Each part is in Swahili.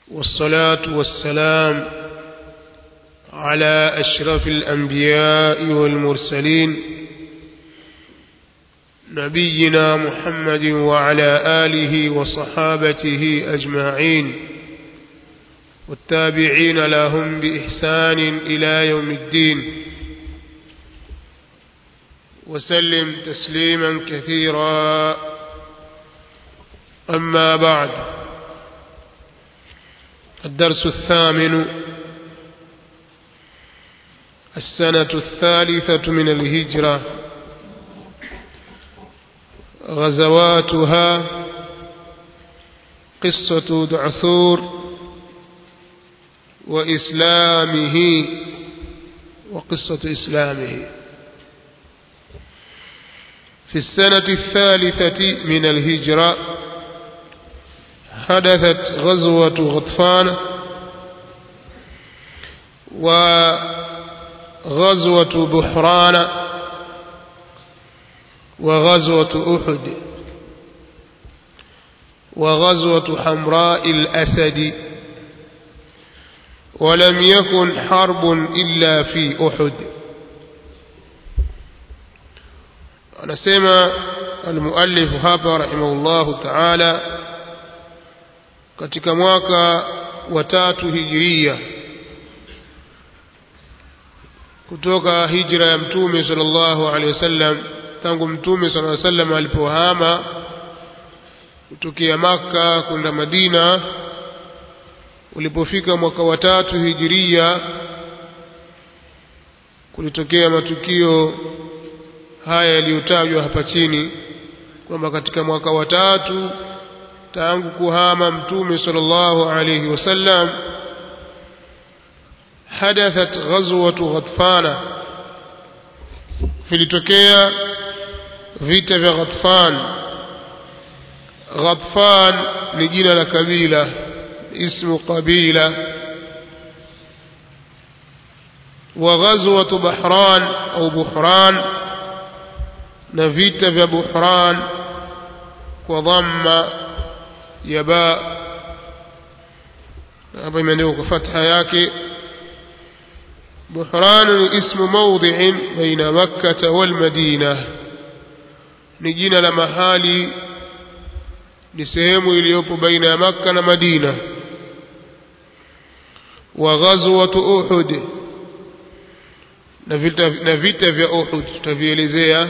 والصلاة والسلام على أشرف الأنبياء والمرسلين نبينا محمد وعلى آله وصحابته أجمعين والتابعين لهم بإحسان إلى يوم الدين وسلم تسليما كثيرا أما بعد الدرس الثامن السنة الثالثة من الهجرة غزواتها قصة دعثور وإسلامه وقصة إسلامه في السنة الثالثة من الهجرة حدثت غزوة غطفان وغزوة بحران وغزوة أحد وغزوة حمراء الأسد ولم يكن حرب إلا في أحد anasema almuallifu hapa rahimahullahu taala katika mwaka wa tatu hijiria kutoka hijra ya mtume sallallahu alaihi wasallam tangu mtume sallallahu alaihi wasallam alipohama kutokea maka kwenda madina ulipofika mwaka wa tatu hijiria kulitokea matukio haya yaliyotajwa hapa chini kwamba katika mwaka wa tatu tangu kuhama mtume sallallahu alayhi wasallam hadathat ghazwatu ghatfana vilitokea vita vya ghatfan ghatfan ni jina la kabila ismu qabila وغزوة بحران أو بحران na vita vya Buhran kwa dhamma ya ba hapa imeandikwa kwa fatha yake Buhran ni ismu mawdhi'in baina Makkah wal Madina ni jina la mahali ni sehemu iliyopo baina ya Makka na Madina wa ghazwatu Uhud na vita na vita vya Uhud tutavielezea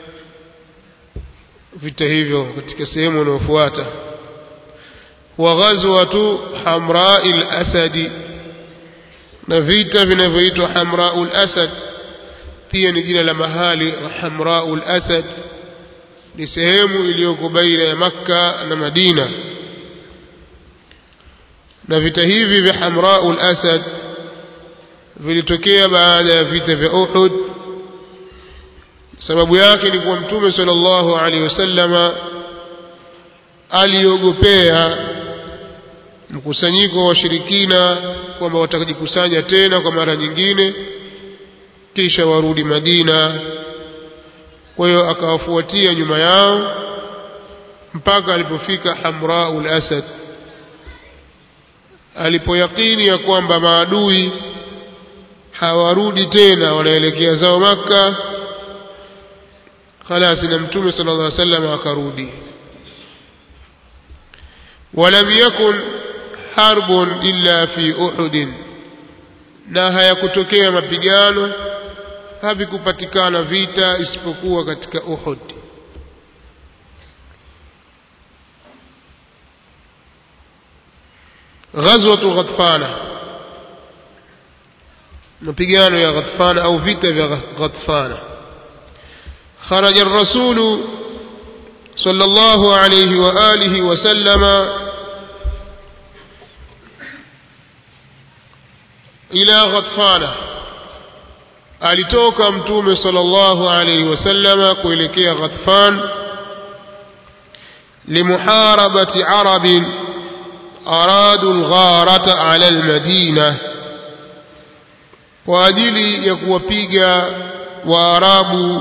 vita hivyo katika sehemu inayofuata wa ghazwatu hamra'il asadi na vita vinavyoitwa hamra'ul asad pia ni jina la mahali hamra'ul asad ni sehemu iliyoko baina ya makka na madina na vita hivi vya hamra'ul asad vilitokea baada ya vita vya uhud sababu yake ni kuwa mtume sallallahu alaihi wasallama aliogopea mkusanyiko wa washirikina kwamba watajikusanya tena kwa mara nyingine kisha warudi Madina kwa hiyo akawafuatia nyuma yao mpaka alipofika Hamraul Asad alipoyakini ya kwamba maadui hawarudi tena wanaelekea zao maka خلاص na mtume sallallahu alaihi wasallam akarudi ولم يكن حرب إلا في أحد na hayakutokea mapigano havikupatikana vita isipokuwa katika Uhud غزوة غطفان mapigano ya Ghatfana au vita vya Ghatfana خرج الرسول صلى الله عليه وآله وسلم إلى غطفان alitoka mtume sallallahu alayhi wasallama kuelekea Ghatfan limuharabati arabin aradu algharata ala almadina kwa ajili ya kuwapiga waarabu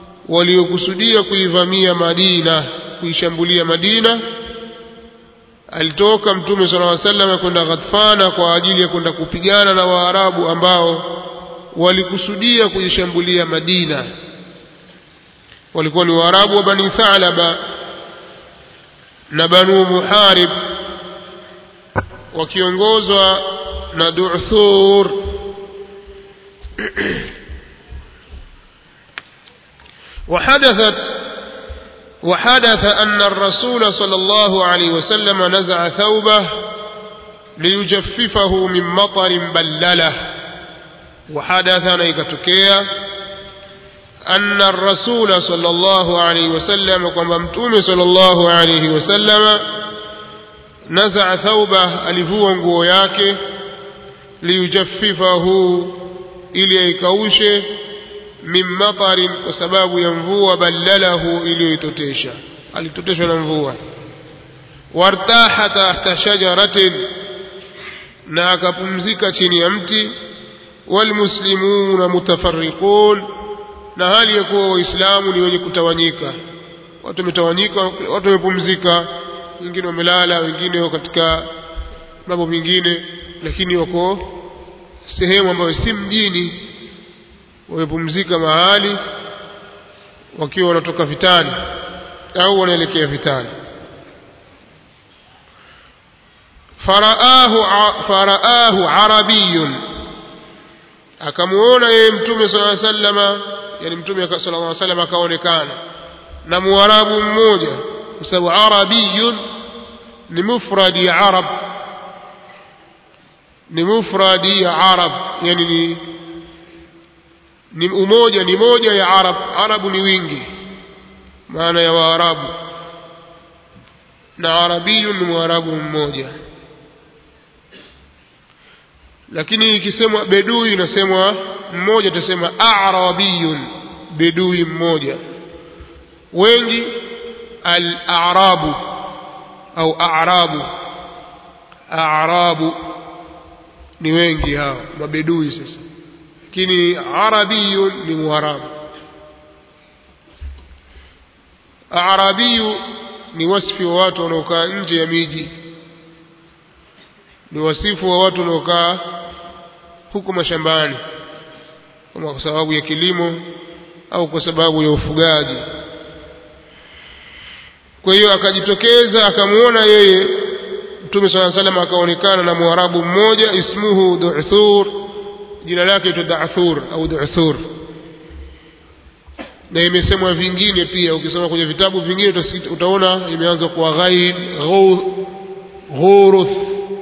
waliokusudia kuivamia Madina kuishambulia Madina alitoka mtume sala llaw sallam kwenda Ghatfana kwa ajili ya kwenda kupigana na Waarabu ambao walikusudia kuishambulia Madina walikuwa ni Waarabu wa Bani Thalaba na Banu Muharib wakiongozwa na Du'thur وحدثت وحدث أن الرسول صلى الله عليه وسلم نزع ثوبه ليجففه من مطر بلله وحدث نيكتكيا أن الرسول صلى الله عليه وسلم وممتوم صلى الله عليه وسلم نزع ثوبه ألفوا nguo yake liyujaffifahu ili aikaushe min matarin kwa sababu ya mvua ballalahu iliyoitotesha alitoteshwa na mvua wartaha tahta shajaratin na akapumzika chini ya mti walmuslimuna mutafarriqun na hali ya kuwa waislamu ni wenye kutawanyika watu wametawanyika watu wamepumzika wengine wamelala wengine wako katika mambo mengine lakini wako sehemu ambayo si mjini wamepumzika mahali wakiwa wanatoka vitani au wanaelekea vitani faraahu faraahu arabiyun akamuona yeye mtume sala sallama yani mtume sallallahu alaihi wasallam akaonekana na muarabu mmoja kwa sababu arabiyun ni mufradi arab ni mufradi arab yani ni ni umoja ni moja ya arab arabu ni wingi maana ya waarabu na arabiyun ni mwarabu mmoja lakini ikisemwa bedui inasemwa mmoja tutasema arabiyun bedui mmoja wengi al-a'rabu au a'rabu a'rabu ni wengi hao mabedui sasa lakini arabiyun ni muarabu arabiyu ni wasifu wa watu wanaokaa nje ya miji ni wasifu wa watu wanaokaa huko mashambani kama kwa sababu ya kilimo au kwa sababu ya ufugaji kwa hiyo akajitokeza akamuona yeye mtume saa salam akaonekana na mwarabu mmoja ismuhu duthur jina lake itwa dathur au duthur na imesemwa vingine pia ukisoma kwenye vitabu vingine utaona imeanza kwa ghaib ghuruth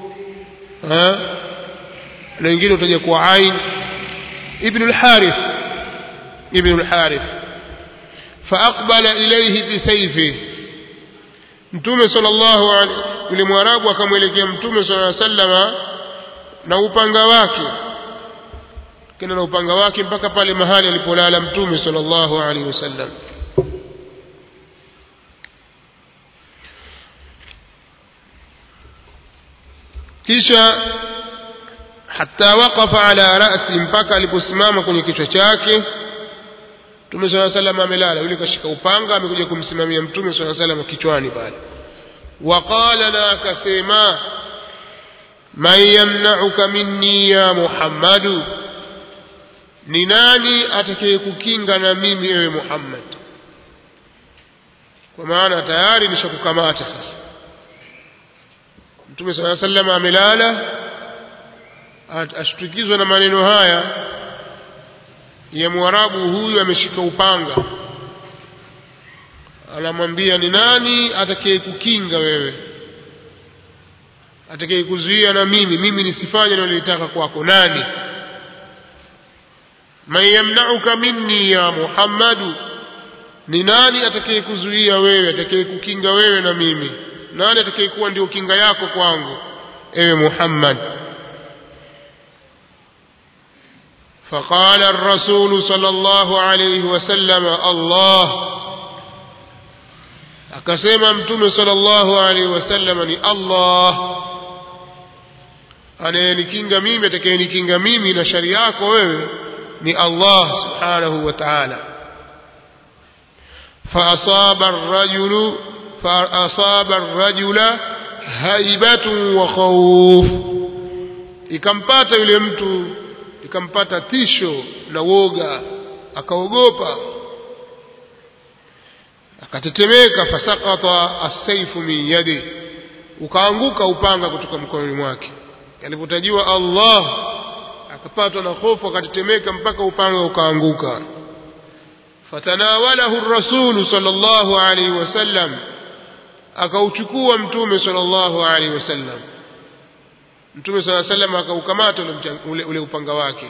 na wengine utaja kwa ain ibn al-harith ibn al-harith faaqbala ilayhi bisayfi mtume sallallahu alaihi yule mwarabu akamwelekea mtume sallallahu alaihi wasallama na upanga wake kena na upanga wake mpaka pale mahali alipolala mtume sallallahu alaihi wasallam kisha hata waqafa ala rasi mpaka aliposimama kwenye kichwa chake mtume saa salam amelala yule kashika upanga amekuja kumsimamia mtume saa salam kichwani pale waqala na akasema man yamnauka minni ya muhammadu ni nani atakaye kukinga na mimi ewe muhammad kwa maana tayari nishakukamata sasa mtume saa salam amelala ashtukizwa na maneno haya ya mwarabu huyu ameshika upanga anamwambia ni nani atakaye kukinga wewe atakaye kuzuia na mimi mimi nisifanye nalolitaka kwako nani man yamnauka minni ya muhammadu ni nani atakaye kuzuia wewe atakaye kukinga wewe na mimi nani atakaye kuwa ndio kinga yako kwangu ewe muhammad فقال الرسول صلى الله عليه وسلم الله akasema mtume sallallahu alaihi wasallam ni Allah anayenikinga mimi atakayenikinga mimi na shari yako wewe ni Allah subhanahu wa ta'ala فأصاب الرجل فأصاب الرجل haibatun wa khawf ikampata yule mtu ikampata tisho na woga akaogopa akatetemeka fasakata assaifu min yadi ukaanguka upanga kutoka mkononi mwake alipotajiwa Allah akapatwa na hofu akatetemeka mpaka upanga ukaanguka fatanawalahu rasulu sallallahu alaihi wasallam akauchukua mtume sallallahu alaihi wasallam mtume sallallahu alaihi wasallam akaukamata ule, ule upanga wake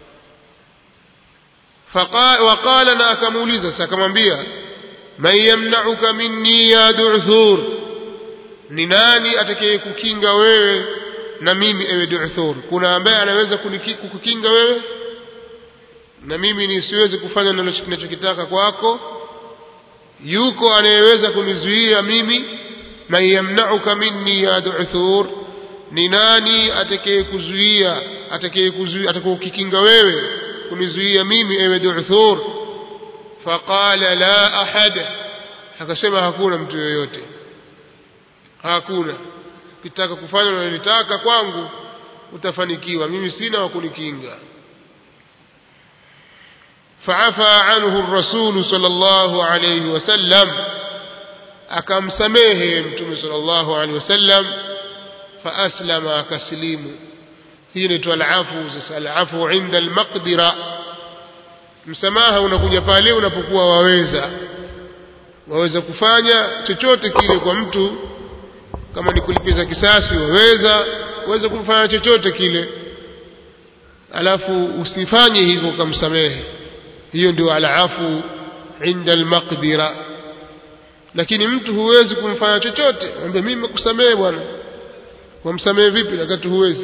waqala na akamuuliza sasa akamwambia man yamna'uka minni ya du'thur ni nani atakaye kukinga wewe na mimi ewe du'thur kuna ambaye anaweza kukukinga wewe na mimi nisiweze kufanya ninachokitaka kwako yuko anayeweza kunizuia mimi man yamna'uka minni ya du'thur ni nani atakaye kuzuia atakaye kuzuia atakayokikinga wewe kunizuia mimi ewe du'thur faqala la ahad akasema hakuna mtu yoyote hakuna ukitaka kufanya unalotaka kwangu utafanikiwa mimi sina wa kunikinga فعفى عنه الرسول صلى الله عليه وسلم أكم سميه متوم صلى الله عليه وسلم فأسلم كسليم هي العفو العفو عند المقدرة msamaha unakuja pale unapokuwa waweza waweza kufanya chochote kile kwa mtu kama ni kulipiza kisasi waweza waweza kumfanya chochote kile alafu usifanye hivyo ukamsamehe hiyo ndio alafu inda almaqdira lakini mtu huwezi kumfanya chochote mwambie mimi nimekusamehe bwana wamsamehe vipi wakati huwezi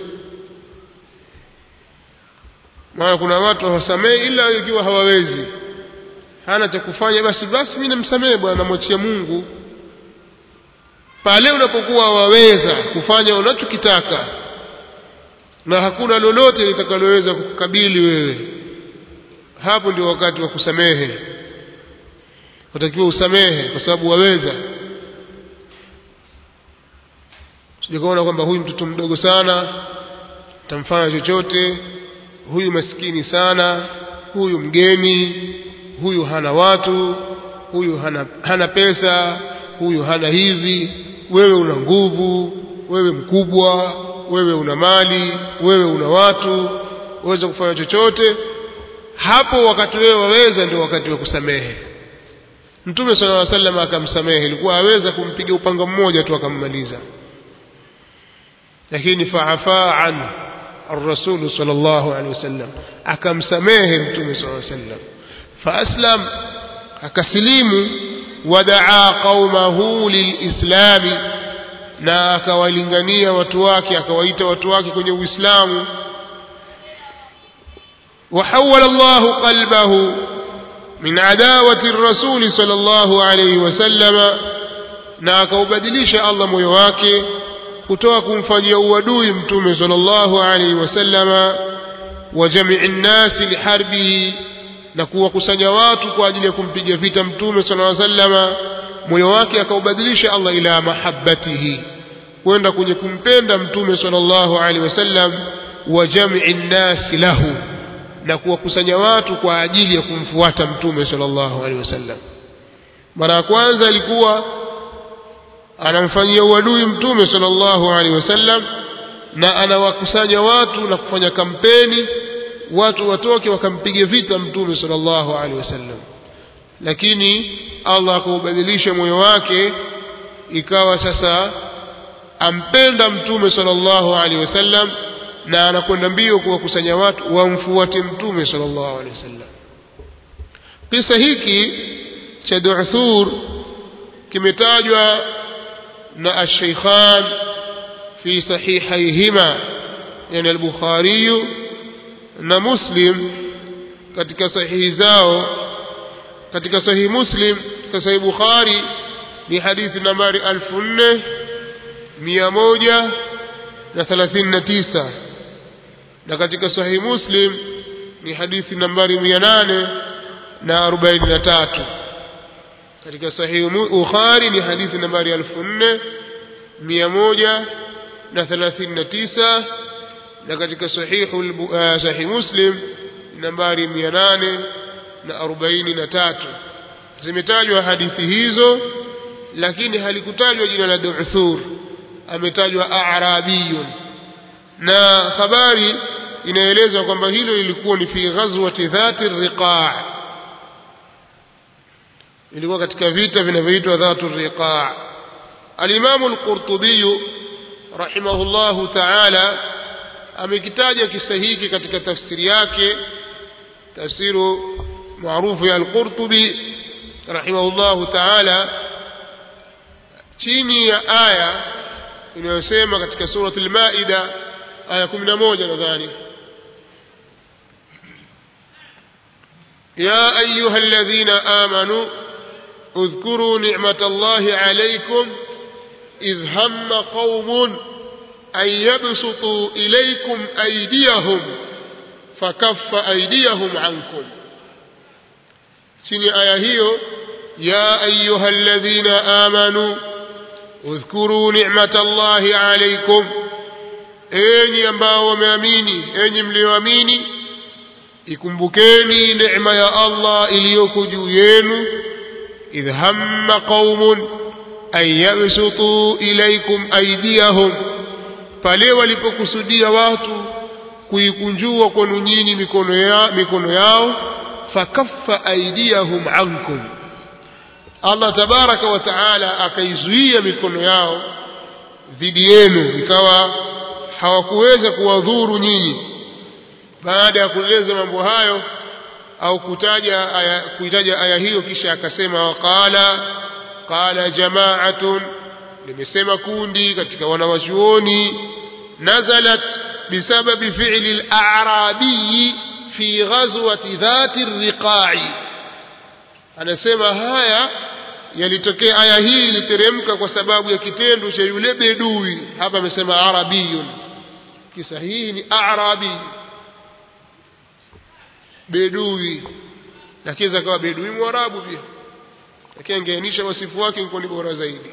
maana kuna watu hawasamehe ila ikiwa hawawezi hana cha kufanya basi basi mimi namsamehe bwana namwachia Mungu pale unapokuwa waweza kufanya unachokitaka na hakuna lolote litakaloweza kukabili wewe hapo ndio wakati wa kusamehe utakiwa usamehe kwa sababu waweza sijakaona kwamba huyu mtoto mdogo sana tamfanya chochote huyu maskini sana huyu mgeni huyu hana watu huyu hana, hana pesa huyu hana hivi wewe una nguvu wewe mkubwa wewe una mali wewe una watu uweza kufanya chochote hapo wakati wewe waweza ndio wakati wa kusamehe mtume sala llaw sallam akamsamehe ilikuwa aweza kumpiga upanga mmoja tu akammaliza lakini faafaa anhu الرسول صلى الله عليه وسلم أكم سميه متوم صلى الله عليه وسلم فأسلم أكسليم ودعا قومه للإسلام na akawalingania watu wake akawaita watu wake kwenye uislamu وحول الله قلبه من عداوة الرسول صلى الله عليه وسلم na akaubadilisha Allah moyo wake kutoka kumfanyia uadui mtume sallallahu alaihi wasallama wa jamii nnasi liharbihi na kuwakusanya watu kwa ajili ya kumpiga vita mtume sallallahu alaihi wasallama moyo wake akaubadilisha Allah ila mahabbatihi kwenda kwenye kumpenda mtume sallallahu alaihi wasallam wa jamii nnasi lahu na kuwakusanya watu kwa ajili ya kumfuata mtume sallallahu alaihi wasallam mara ya kwanza alikuwa anamfanyia uadui mtume sallallahu alaihi wasallam na anawakusanya watu na kufanya kampeni watu watoke wakampige vita mtume sallallahu alaihi wasallam lakini Allah akaubadilisha moyo wake ikawa sasa ampenda mtume sallallahu alaihi wasallam na anakwenda mbio kuwakusanya watu wamfuate mtume sallallahu alaihi wasallam kisa hiki cha Du'thur kimetajwa na الشيخان في صحيحيهما يعني البخاري na Muslim katika sahihi zao katika sahihi Muslim katika sahihi Bukhari ni hadithi nambari 4139 na katika sahihi Muslim ni hadithi nambari 843 katika sahihi Bukhari ni hadithi nambari 4000 mia moja na thelathini na tisa na katika sahihu uh, sahih muslim nambari mia nane na arobaini na tatu zimetajwa hadithi hizo lakini halikutajwa jina la duthur ametajwa arabiyun na habari inaeleza kwamba hilo lilikuwa ni fi ghazwati dhati riqa ilikuwa katika vita vinavyoitwa dhatu riqa alimamu alqurtubiyu rahimahullahu taala amekitaja kisa hiki katika tafsiri yake tafsiru maarufu ya alqurtubi rahimahullahu taala chini ya aya inayosema katika surat lmaida aya kumi na moja nadhani يا أيها الذين آمنوا اذكروا نعمة الله عليكم إذ هم قوم أن يبسطوا إليكم أيديهم فكف أيديهم عنكم سني آية هي يا أيها الذين آمنوا اذكروا نعمة الله عليكم enyi ambao wameamini enyi mlioamini ikumbukeni neema ya allah iliyoko juu yenu idh hamma qaumun an yabsutuu ilaikum aidiyahum pale walipokusudia watu kuikunjua kwenu nyinyi mikono, ya, mikono yao fakaffa aidiyahum ankum allah tabaraka wa taala akaizuia mikono yao dhidi yenu ikawa hawakuweza kuwadhuru nyinyi baada ya kueleza mambo hayo au kutaja aya, kuitaja aya hiyo kisha akasema waqala qala jamaatun limesema kundi katika wanawachuoni nazalat bisababi fi'li al-a'rabi fi ghazwati dhati riqa'i anasema haya yalitokea aya hii iliteremka kwa sababu ya kitendo cha yule bedui hapa amesema arabiyun kisahihi ni arabi bedui lakini akawa bedui mwarabu pia lakini angeainisha wasifu wake ilikuwa ni bora zaidi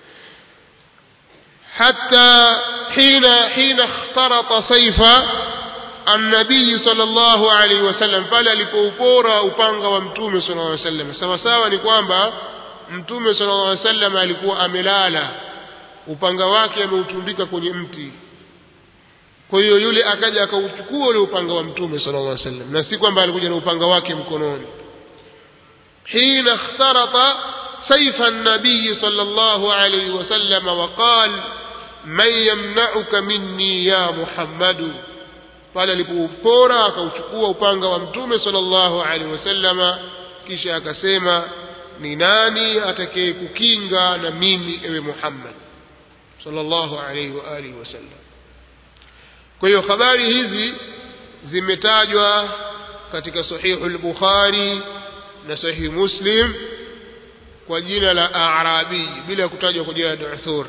حتى حين حين اخترط سيف النبي صلى الله عليه وسلم pale alipoupora upanga wa mtume صلى الله عليه وسلم sawa sawa ni kwamba mtume صلى الله عليه وسلم alikuwa amelala upanga wake ameutundika kwenye mti kwa hiyo yule akaja akauchukua ule upanga wa mtume صلى الله عليه وسلم na si kwamba alikuja na upanga wake mkononi حين اخترط سيف النبي صلى الله عليه وسلم وقال من يمنعك مني يا محمد pale alipoupora akauchukua upanga wa mtume sallallahu alaihi wasallama kisha akasema ni nani atakaye kukinga na mimi ewe Muhammad sallallahu alaihi wa alihi wasallam kwa hiyo habari hizi zimetajwa katika sahihu al-Bukhari na sahihi Muslim kwa jina la Arabi bila kutajwa kwa jina la Duthur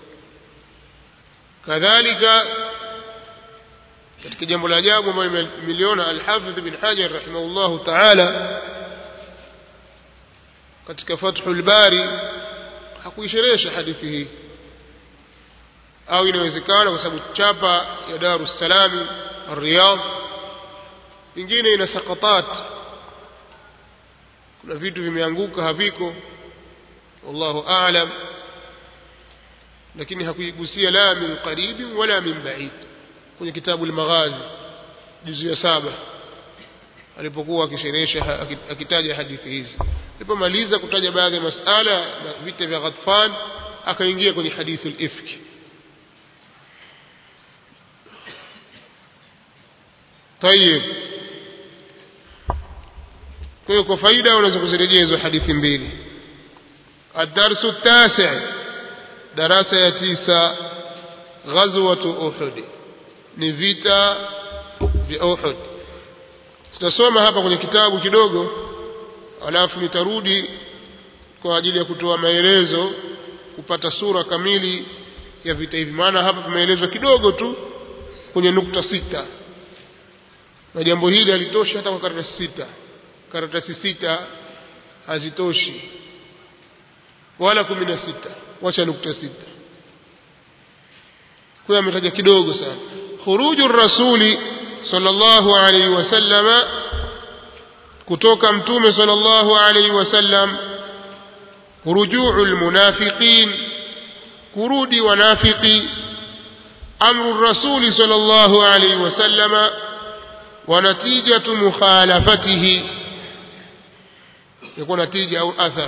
kadhalika katika jambo la ajabu ambalo nimeliona Al-Hafidh bin Hajar rahimahullahu ta'ala katika Fathul Bari hakuisherehesha hadithi hii au inawezekana kwa sababu chapa ya Darus Salam Riyadh ingine ina sakatat kuna vitu vimeanguka haviko wallahu a'lam lakini hakuigusia la min qaribi wala min ba'id kwenye kitabu al-Maghazi juzu ya saba alipokuwa akisherehesha akitaja hadithi hizi alipomaliza kutaja baadhi ya masala na vita vya Ghatfan akaingia kwenye hadithi al-ifk طيب kwa hiyo kwa faida unaweza kuzirejea hizo hadithi mbili الدرس التاسع darasa ya tisa ghazwatu uhud ni vita vya uhud tutasoma hapa kwenye kitabu kidogo alafu nitarudi kwa ajili ya kutoa maelezo kupata sura kamili ya vita hivi maana hapa tumeelezwa kidogo tu kwenye nukta sita na jambo hili halitoshi hata kwa karatasi sita karatasi sita hazitoshi wala kumi na sita wacha nukta sita kwa ametaja kidogo sana khuruju rasuli sallallahu alaihi wasallama kutoka mtume sallallahu alaihi wasallam rujuu almunafiqin kurudi wanafiki amru rasuli sallallahu alaihi wasallama ونتيجة مخالفته يكون نتيجة أو أثر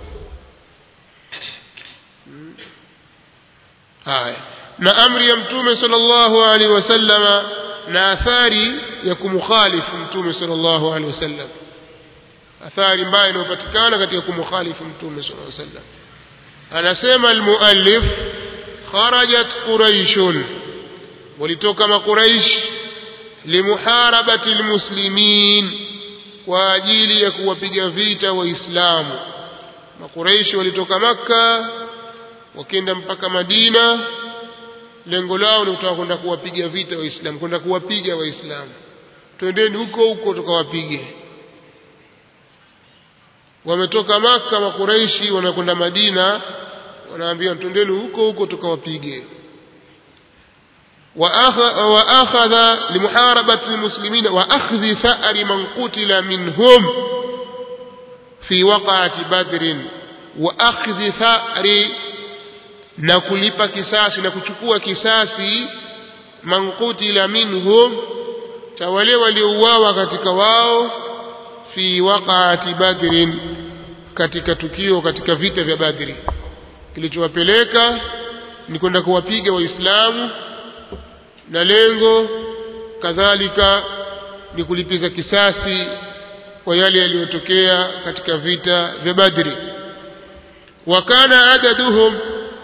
haya na amri ya mtume sallallahu alaihi wasallama na athari ya kumkhalifu mtume sallallahu alaihi wasallam athari mbaya inayopatikana katika kumkhalifu mtume sallallahu alaihi wasallam anasema almuallif kharajat quraishun walitoka maquraish limuharabati almuslimin kwa ajili ya kuwapiga vita waislamu makuraishi walitoka makka wakenda mpaka madina lengo lao ni kutaka kwenda kuwapiga vita waislamu kwenda kuwapiga waislamu twendeni huko huko tukawapige wametoka maka makuraishi wanakwenda madina wanaambia twendeni huko huko tukawapige وأخذ لمحاربة المسلمين وأخذ ثأر من قتل منهم في وقعة بدر وأخذ ثأر na kulipa kisasi na kuchukua kisasi man qutila minhum cha wale waliouawa katika wao fi waqaati badrin katika tukio katika vita vya badri kilichowapeleka ni kwenda kuwapiga waislamu na lengo kadhalika ni kulipiza kisasi kwa yale yaliyotokea katika vita vya badri wa kana adaduhum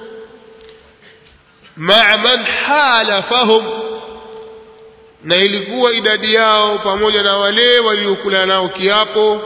maa man halafahum na ilikuwa idadi yao pamoja na wale waliokula nao kiapo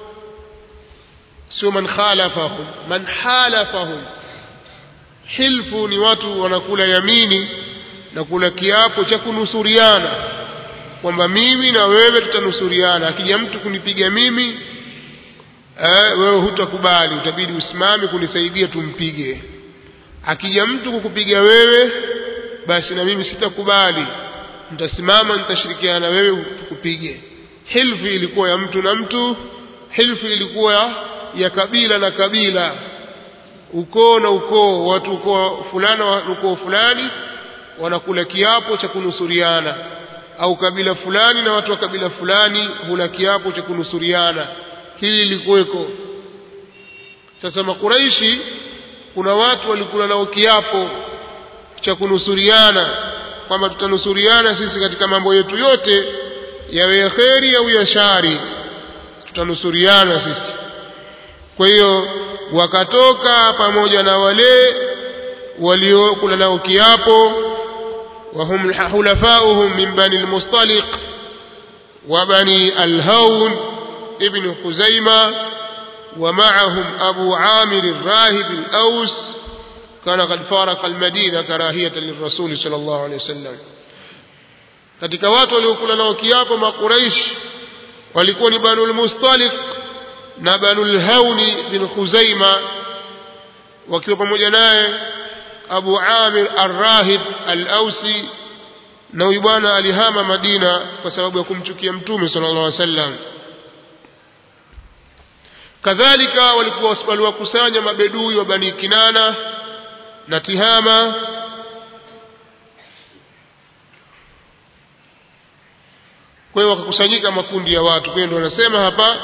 sio man khalafahum man halafahum hilfu ni watu wanakula yamini na kula kiapo cha kunusuriana kwamba mimi na wewe tutanusuriana akija mtu kunipiga mimi eh, wewe hutakubali utabidi usimame kunisaidia tumpige akija mtu kukupiga wewe basi na mimi sitakubali nitasimama nitashirikiana na wewe tukupige hilfu ilikuwa ya mtu na mtu hilfu ilikuwa ya kabila na kabila ukoo na ukoo watu ukoo fulani wa ukoo fulani wanakula kiapo cha kunusuriana au kabila fulani na watu wa kabila fulani hula kiapo cha kunusuriana hili lilikuweko sasa makuraishi kuna watu walikula nao kiapo cha kunusuriana kwamba tutanusuriana sisi katika mambo yetu yote yawe ya kheri au ya shari tutanusuriana sisi kwa hiyo wakatoka pamoja na wale waliokula nao kiapo وهم حلفاؤهم من بني المصطلق وبني الهون ابن خزيمة ومعهم أبو عامر الراهب الأوس كان قد فارق المدينة كراهية للرسول صلى الله عليه وسلم katika watu waliokula nao kiapo makuraish walikuwa ni banu lmustalik na banu lhauni bin khuzaima wakiwa pamoja naye abu amir arrahib alausi na huyu bwana alihama madina kwa sababu ya kumchukia mtume sala llah alih wasallam kadhalika walikuwa waliwakusanya mabedui wa bani kinana na tihama kwa hiyo wakakusanyika makundi ya watu kwa hiyo ndio wanasema hapa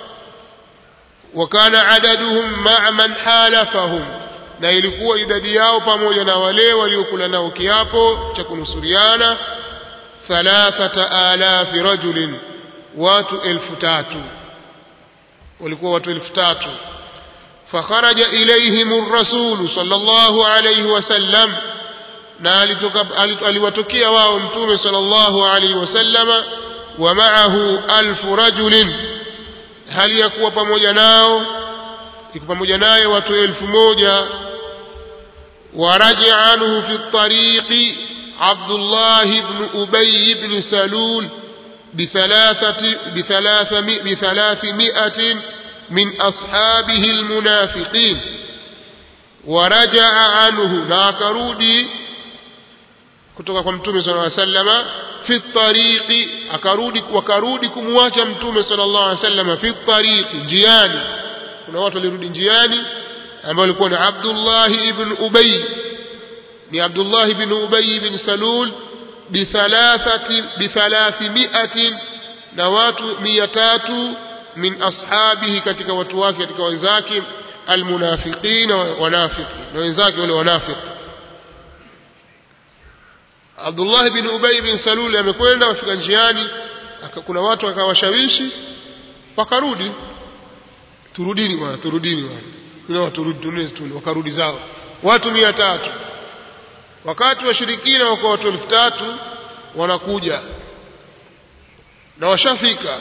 wakana adaduhum maa man halafahum na ilikuwa idadi yao pamoja na wale waliokula nao kiapo cha kunusuriana thalathata alafi rajulin watu elfu tatu walikuwa watu elfu tatu fakharaja ilaihim rasulu sallallahu alayhi wasallam na aliwatokea wao mtume sallallahu alayhi wasallama wa maahu alfu rajulin hali ya kuwa pamoja nao iko pamoja naye watu elfu moja ورجع عنه في الطريق عبد الله بن أبي بن سلول بثلاثة بثلاثمائة, بثلاثمائة من أصحابه المنافقين ورجع عنه ناكرودي kutoka kwa mtume sallallahu alaihi wasallam fi tariqi akarudi wakarudi kumwacha mtume sallallahu alaihi wasallam fi tariqi njiani kuna watu walirudi njiani ambao walikuwa ni Abdullah ibn Ubay ni Abdullah ibn Ubay ibn Salul bithalathati bithalathimiatin na watu mia tatu min ashabihi katika watu wake katika wenzake almunafiqina wanafiki na wenzake wale wanafiki Abdullah bin Ubay bin Salul amekwenda wafika njiani kuna watu akawashawishi wakarudi turudini bwana turudini bwana kuna turudi tunezi wakarudi zao watu mia tatu wakati washirikina wako watu elfu tatu wanakuja na washafika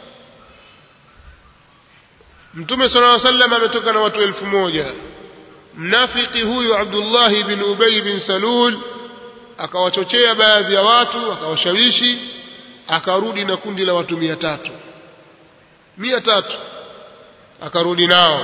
mtume sallallahu alaihi wasallam ametoka na watu elfu moja mnafiki huyu Abdullah bin Ubay bin Salul akawachochea baadhi ya watu akawashawishi akarudi na kundi la watu mia tatu mia tatu akarudi nao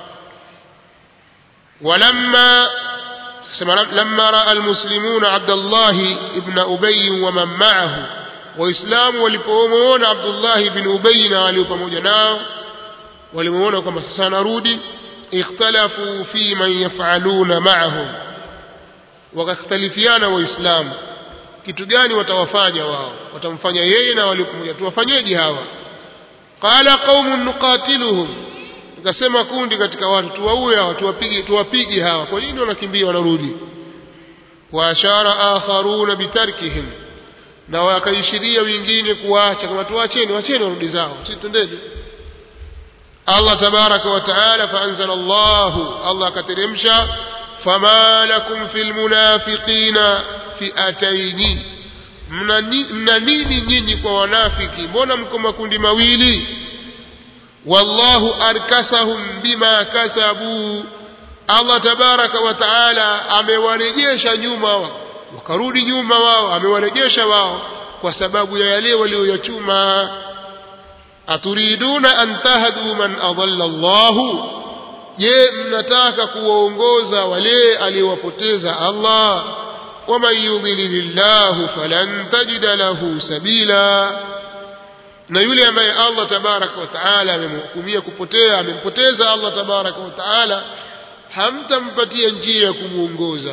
walamma لما راى المسلمون عبد الله ابن ابي ومن معه waislamu walipomuona abdullah ibn ubay na walio pamoja nao walimuona kwamba sasa narudi ikhtalafu fi man yafaluna ma'ahum wakakhtalifiana waislamu kitu gani watawafanya wao watamfanya yeye na walio pamoja tuwafanyeje hawa qala qaumun nuqatiluhum ikasema kundi katika watu tuwaue hawa tuwapige tuwapige hawa kwa nini wanakimbia wanarudi wa ashara akharuna bitarkihim na wakaishiria wengine kuacha kama tuacheni wacheni warudi zao sisi twendeni Allah tabaraka wa taala faanzala Allah Allah akateremsha fama lakum fil munafiqina fi'ataini mna nini nyinyi kwa wanafiki mbona mko makundi mawili wallahu arkasahum bima kasabu Allah tabaraka wa taala amewarejesha nyuma wakarudi nyuma wao amewarejesha wao kwa sababu ya yale walioyachuma aturiduna an tahdu man adalla Allahu je mnataka kuwaongoza wale aliyowapoteza Allah waman yudlilillahu falan tajida lahu sabila na yule ambaye Allah tabaraka wa taala amemhukumia kupotea amempoteza Allah tabaraka wa taala hamtampatia njia ya kumuongoza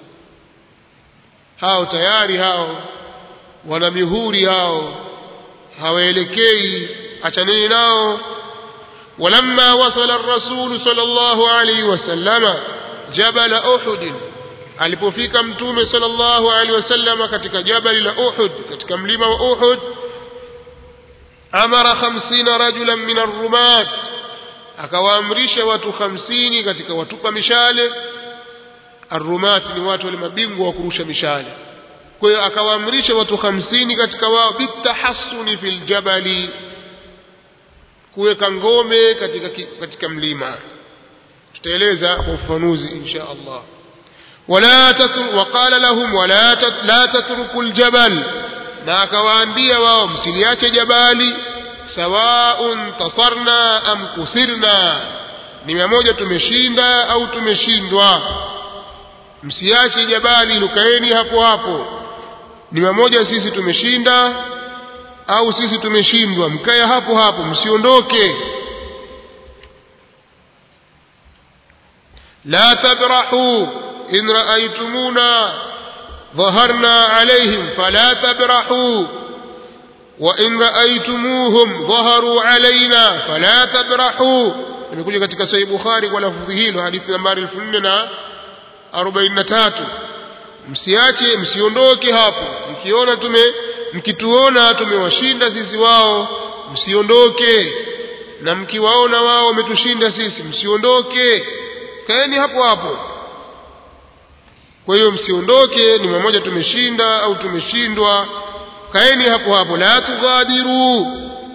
hao tayari hao wana mihuri hao hawaelekei achaneni nao ولما وصل الرسول صلى الله عليه وسلم جبل أحد alipofika mtume sallallahu alaihi wasallam katika jabali la Uhud katika mlima wa Uhud amara 50 rajulan min ar-rumat akawaamrisha watu 50 katika watupa mishale ar-rumat ni watu wale mabingwa wa kurusha mishale kwa hiyo akawaamrisha watu 50 katika wao bitahassuni fil jabali kuweka ngome katika katika mlima tutaeleza kwa ufafanuzi insha Allah ولا تتر وقال لهم ولا تت لا تتركوا الجبل na akawaambia wao msiliache jabali sawaun tasarna am kusirna ni mmoja tumeshinda au tumeshindwa msiache jabali lukaeni hapo hapo ni mmoja sisi tumeshinda au sisi tumeshindwa mkae hapo hapo msiondoke la tabrahu in raaytumuna ظهرنا عليهم فلا تبرحوا وإن رأيتموهم ظهروا علينا فلا تبرحوا imekuja katika sahih bukhari kwa lafdhi hilo hadithi nambari 4043 msiache msiondoke hapo mkiona tume mkituona tumewashinda sisi wao msiondoke na mkiwaona wao wametushinda sisi msiondoke kaeni hapo hapo kwa hiyo msiondoke ni mmoja tumeshinda au tumeshindwa kaeni hapo hapo la tughadiru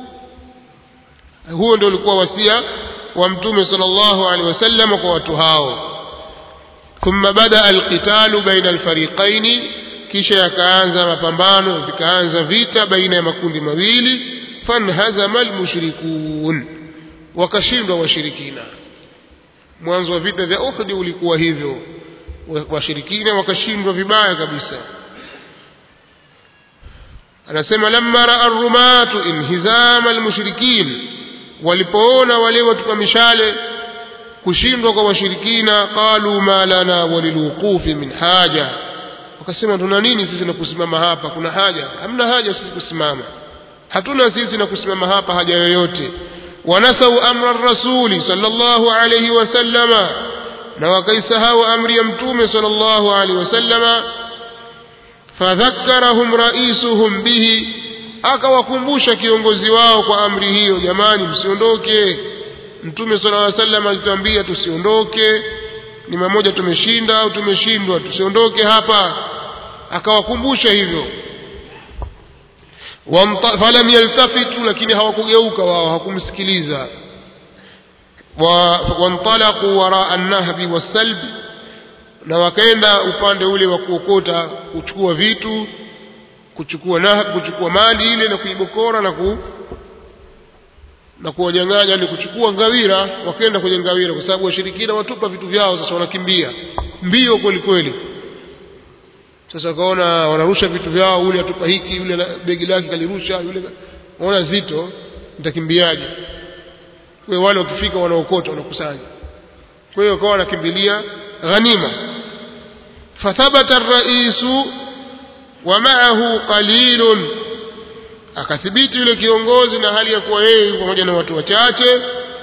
huo ndio ulikuwa wasia wa mtume sallallahu alaihi wasallam kwa watu hao thumma bada alqitalu baina alfariqaini kisha yakaanza mapambano vikaanza vita baina ya makundi mawili fanhazama almushrikun wakashindwa washirikina mwanzo wa vita vya Uhud ulikuwa hivyo washirikina wakashindwa vibaya kabisa anasema lamma raa arrumatu inhizama almushrikin walipoona wale watupa mishale kushindwa kwa washirikina qalu ma lana walilwuqufi min haja wakasema tuna nini sisi na kusimama hapa kuna haja hamna haja sisi kusimama hatuna sisi na kusimama hapa haja yoyote wanasau amra rasuli sallallahu alayhi wasallama na wakaisahau amri ya mtume sallallahu alayhi wasallama fadhakkarahum raisuhum bihi akawakumbusha kiongozi wao kwa amri hiyo jamani msiondoke mtume sallallahu alayhi wasallam alituambia tusiondoke ni mamoja tumeshinda au tumeshindwa tusiondoke hapa akawakumbusha hivyo falam yaltafitu lakini hawakugeuka wao hawakumsikiliza wantalaqu waraa an-nahbi was-salb na wakaenda upande ule wa kuokota kuchukua vitu kuchukua na kuchukua mali ile na kuibokora na ku na kuwanyang'anya ni kuchukua ngawira wakaenda kwenye ngawira kwa sababu washirikina watupa vitu vyao sasa wanakimbia mbio kweli kweli sasa wakaona wanarusha vitu vyao ule atupa hiki yule begi lake kalirusha yule waona zito nitakimbiaje kwa wale wakifika wanaokota wanakusanya kwa hiyo wakawa wanakimbilia ghanima fathabata ar-raisu wa ma'ahu qalilun akathibiti yule kiongozi na hali ya kuwa yeye pamoja na watu wachache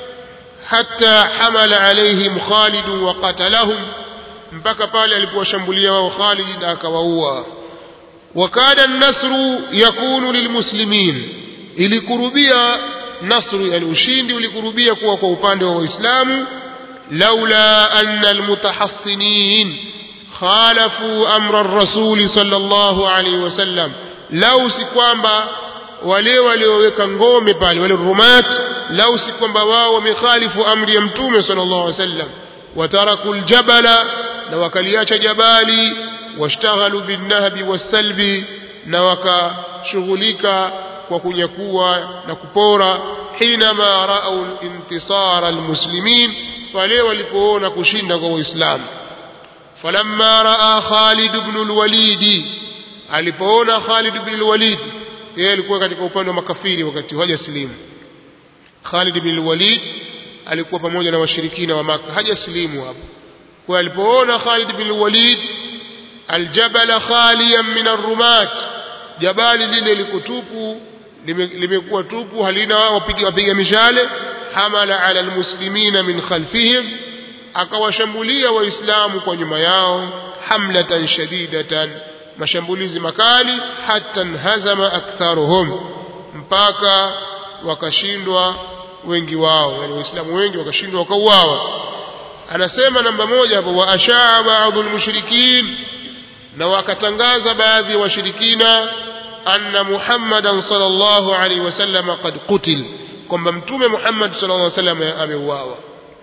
hatta hamala alaihim Khalid wa qatalahum mpaka pale alipowashambulia wao Khalid na akawaua wakada nasru yakunu lilmuslimin ilikurubia nasru yani ushindi ulikurubia kuwa kwa upande wa waislamu laula anna almutahassinin khalafu amra ar-rasul sallallahu alayhi wasallam lau si kwamba wale walioweka ngome pale wale rumat lau si kwamba wao wamekhalifu amri ya mtume sallallahu alaihi wasallam wataraku aljabala na wakaliacha jabali washtaghalu binnahbi wassalbi na wakashughulika kwa kunyakua na kupora hinama raau intisara almuslimin pale walipoona kushinda kwa waislamu falamma raa Khalid ibn al-Walid alipoona Khalid ibn al-Walid yeye alikuwa katika upande wa makafiri wakati hajasilimu Khalid ibn al-Walid alikuwa pamoja na washirikina wa Maka hajasilimu hapo kwa alipoona Khalid ibn al-Walid aljabala khaliyan min ar-rumat jabali lile liko tupu limekuwa tupu halina wapiga wapiga mishale hamala ala almuslimina min khalfihim akawashambulia waislamu kwa nyuma yao hamlatan shadidatan mashambulizi makali hata nhazama aktharuhum mpaka wakashindwa wengi wao yani waislamu wengi wakashindwa wakauawa anasema namba moja hapo wa ashaa baadhi almushrikin na wakatangaza baadhi ya washirikina anna muhammadan sallallahu alaihi wasallam qad qutil kwamba mtume muhammad sallallahu alaihi wasallam ameuawa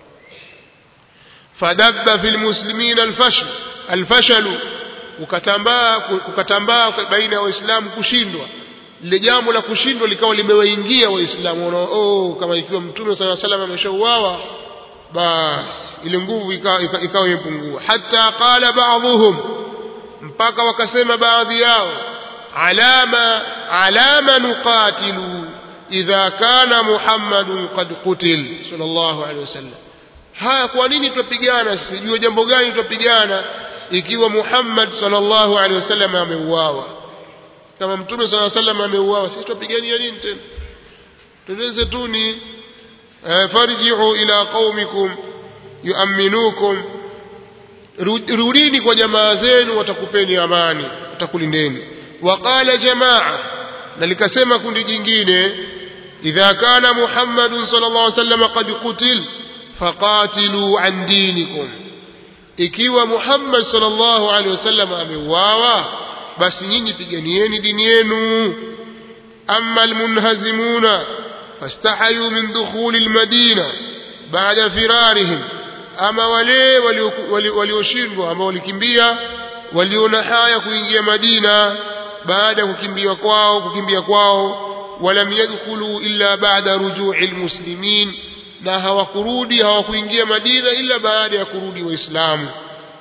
fadabba fil muslimina alfashl alfashalu ukatambaa ukatambaa baina ya waislamu kushindwa lile jambo la kushindwa likawa limewaingia waislamu oh kama ikiwa mtume sala salam ameshauawa basi ile nguvu ikawa ikawa imepungua hata qala ba'dhum mpaka wakasema baadhi yao alama alama nuqatilu idha kana muhammadun qad qutil sallallahu alaihi wasallam haya kwa nini tupigana sijui jambo gani tupigana ikiwa Muhammad sallallahu alaihi wasallam ameuawa kama mtume sallallahu alaihi wasallam ameuawa sisi tupigania nini tena tuweze tu ni farji'u ila qaumikum yu'minukum rudini kwa jamaa zenu watakupeni amani watakulindeni waqala jamaa na likasema kundi jingine idha kana muhammadun sallallahu alaihi wasallam qad qutil faqatilu an dinikum ikiwa Muhammad sallallahu alaihi wasallam ameuawa basi nyinyi piganieni dini yenu amma almunhazimuna fastahayu min dukhuli almadina baada firarihim ama wale walioshindwa ambao walikimbia waliona haya kuingia Madina baada ya kukimbia kwao kukimbia kwao walam yadkhulu illa ba'da ruju'i almuslimin na hawakurudi hawakuingia Madina ila baada ya kurudi waislamu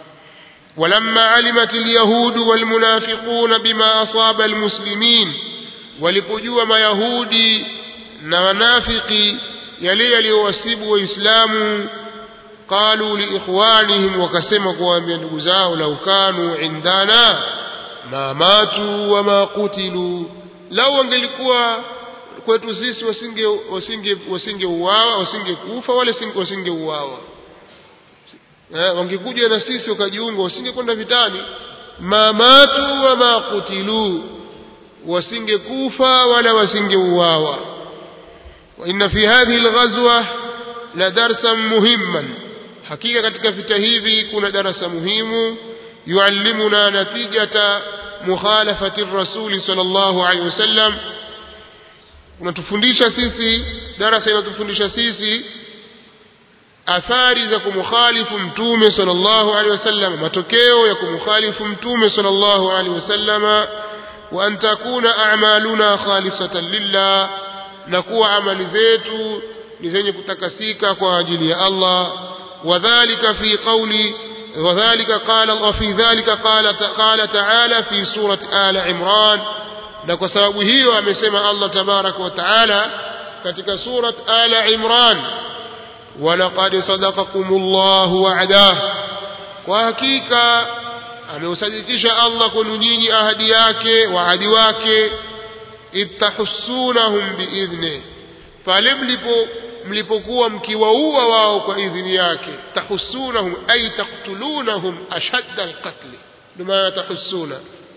ولما علمت اليهود والمنافقون بما أصاب المسلمين walipojua mayahudi na wanafiki yale yaliyowasibu waislamu qalu liikhwanihim wakasema kuwaambia ndugu zao lau kanu indana ma matu wama kutilu lau wangelikuwa kwetu sisi wasinge wasinge wasingeuawa wasingekufa wala wasingeuawa eh, wangekuja na sisi wakajiunga wasingekwenda vitani ma matu wama kutilu wasingekufa wala wasingeuawa وإن في هذه الغزوة لدرسا مهما حقيقة katika vita hivi kuna darasa muhimu yuallimuna natijata mukhalafati rasuli sallallahu alaihi wasallam unatufundisha sisi darasa inatufundisha sisi athari za kumkhalifu mtume sallallahu alaihi wasallam matokeo ya kumkhalifu mtume sallallahu alaihi wasallam wa an takuna a'maluna khalisatan lillah na kuwa amali zetu ni zenye kutakasika kwa ajili ya Allah wadhālika fi qawli وذلك قال وفي ذلك قال قال تعالى في سورة آل عمران na kwa sababu hiyo amesema Allah tabarak wa taala katika surat Ala Imran walaqad sadaqakumullahu wa'dah kwa hakika ameusadikisha Allah kwenu nyinyi ahadi yake waadi wake ittahussunahum biidhni pale mlipo mlipokuwa mkiwaua wao kwa idhini yake tahussunahum ay taqtulunahum ashadda alqatl ndio maana tahussuna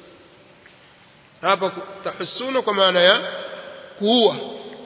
hapa tahussuna kwa maana ya kuua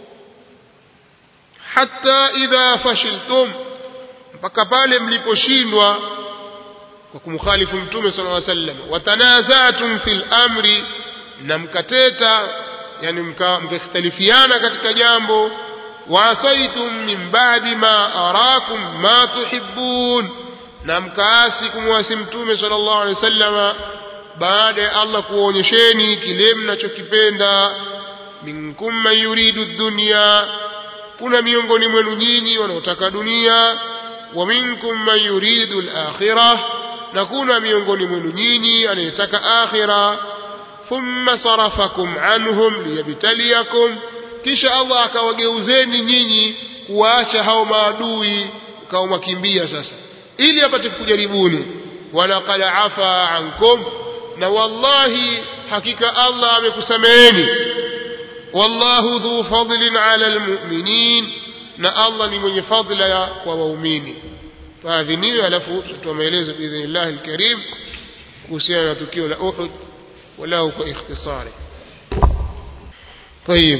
hatta idha fashiltum mpaka pale mliposhindwa kwa kumkhalifu mtume sallallahu alaihi wasallam watanazatum fil amri na mkateta yani mkakhtalifiana katika jambo waasaitum min ba'di ma arakum ma tuhibbun na mkaasi kumwasi mtume sallallahu alaihi wasallama baada ya Allah kuonyesheni kile mnachokipenda minkum man yuridu dunya kuna miongoni mwenu nyinyi wanaotaka dunia wa minkum man yuridu al-akhirah na kuna miongoni mwenu nyinyi anayetaka akhira thumma sarafakum anhum liyabtaliyakum kisha Allah akawageuzeni nyinyi kuwaacha hao maadui kao makimbia sasa ili apate kujaribuni walaqad afa ankum na wallahi hakika Allah amekusameheni wallahu dhu fadlin ala almu'minin na Allah ni mwenye fadla kwa waumini faadhiniwe alafu tutoa maelezo biidhnillah alkarim kuhusiana na tukio la Uhud walau kwa ikhtisari طيب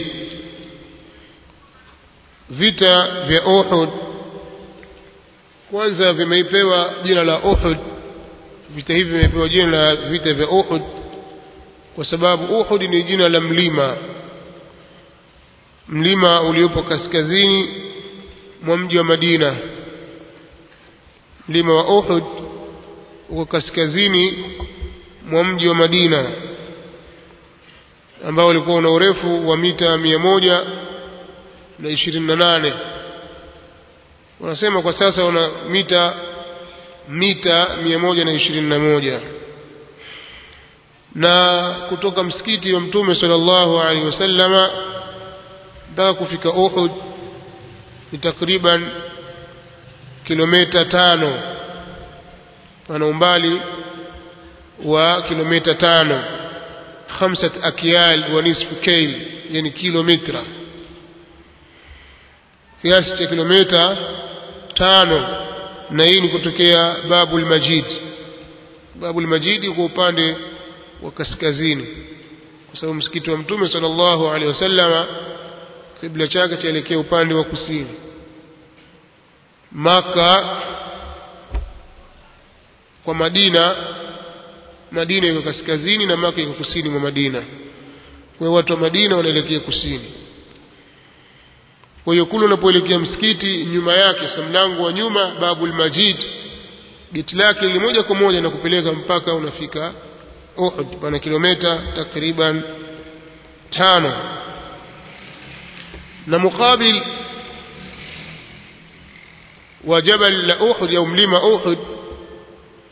vita vya Uhud kwanza vimeipewa jina la Uhud vita hivi vimepewa jina la vita vya Uhud kwa sababu Uhud ni jina la mlima mlima uliopo kaskazini mwa mji wa Madina mlima wa Uhud uko kaskazini mwa mji wa Madina ambao ulikuwa una urefu wa mita mia moja na ishirini na nane wanasema kwa sasa una mita mita mia moja na ishirini na moja na kutoka msikiti wa mtume sallallahu alaihi wasallama mpaka kufika Uhud ni takriban kilomita tano pana umbali wa kilomita tano khamsat akyal wa nisfu kayl yani kilomita kiasi cha kilomita tano na hii ni kutokea babul majid babul majid kwa upande wa kaskazini kwa sababu msikiti wa mtume sallallahu alaihi wasallama kibla chake chaelekea upande wa kusini maka kwa madina madina iko kaskazini na maka iko kusini mwa madina kwa hiyo watu wa madina wanaelekea kusini kwa hiyo kule unapoelekea msikiti nyuma yake sa mlango wa nyuma babul majid geti lake ni moja kwa moja na kupeleka mpaka unafika Uhud pana kilomita takriban tano na mukabil wa jabal la Uhud au mlima Uhud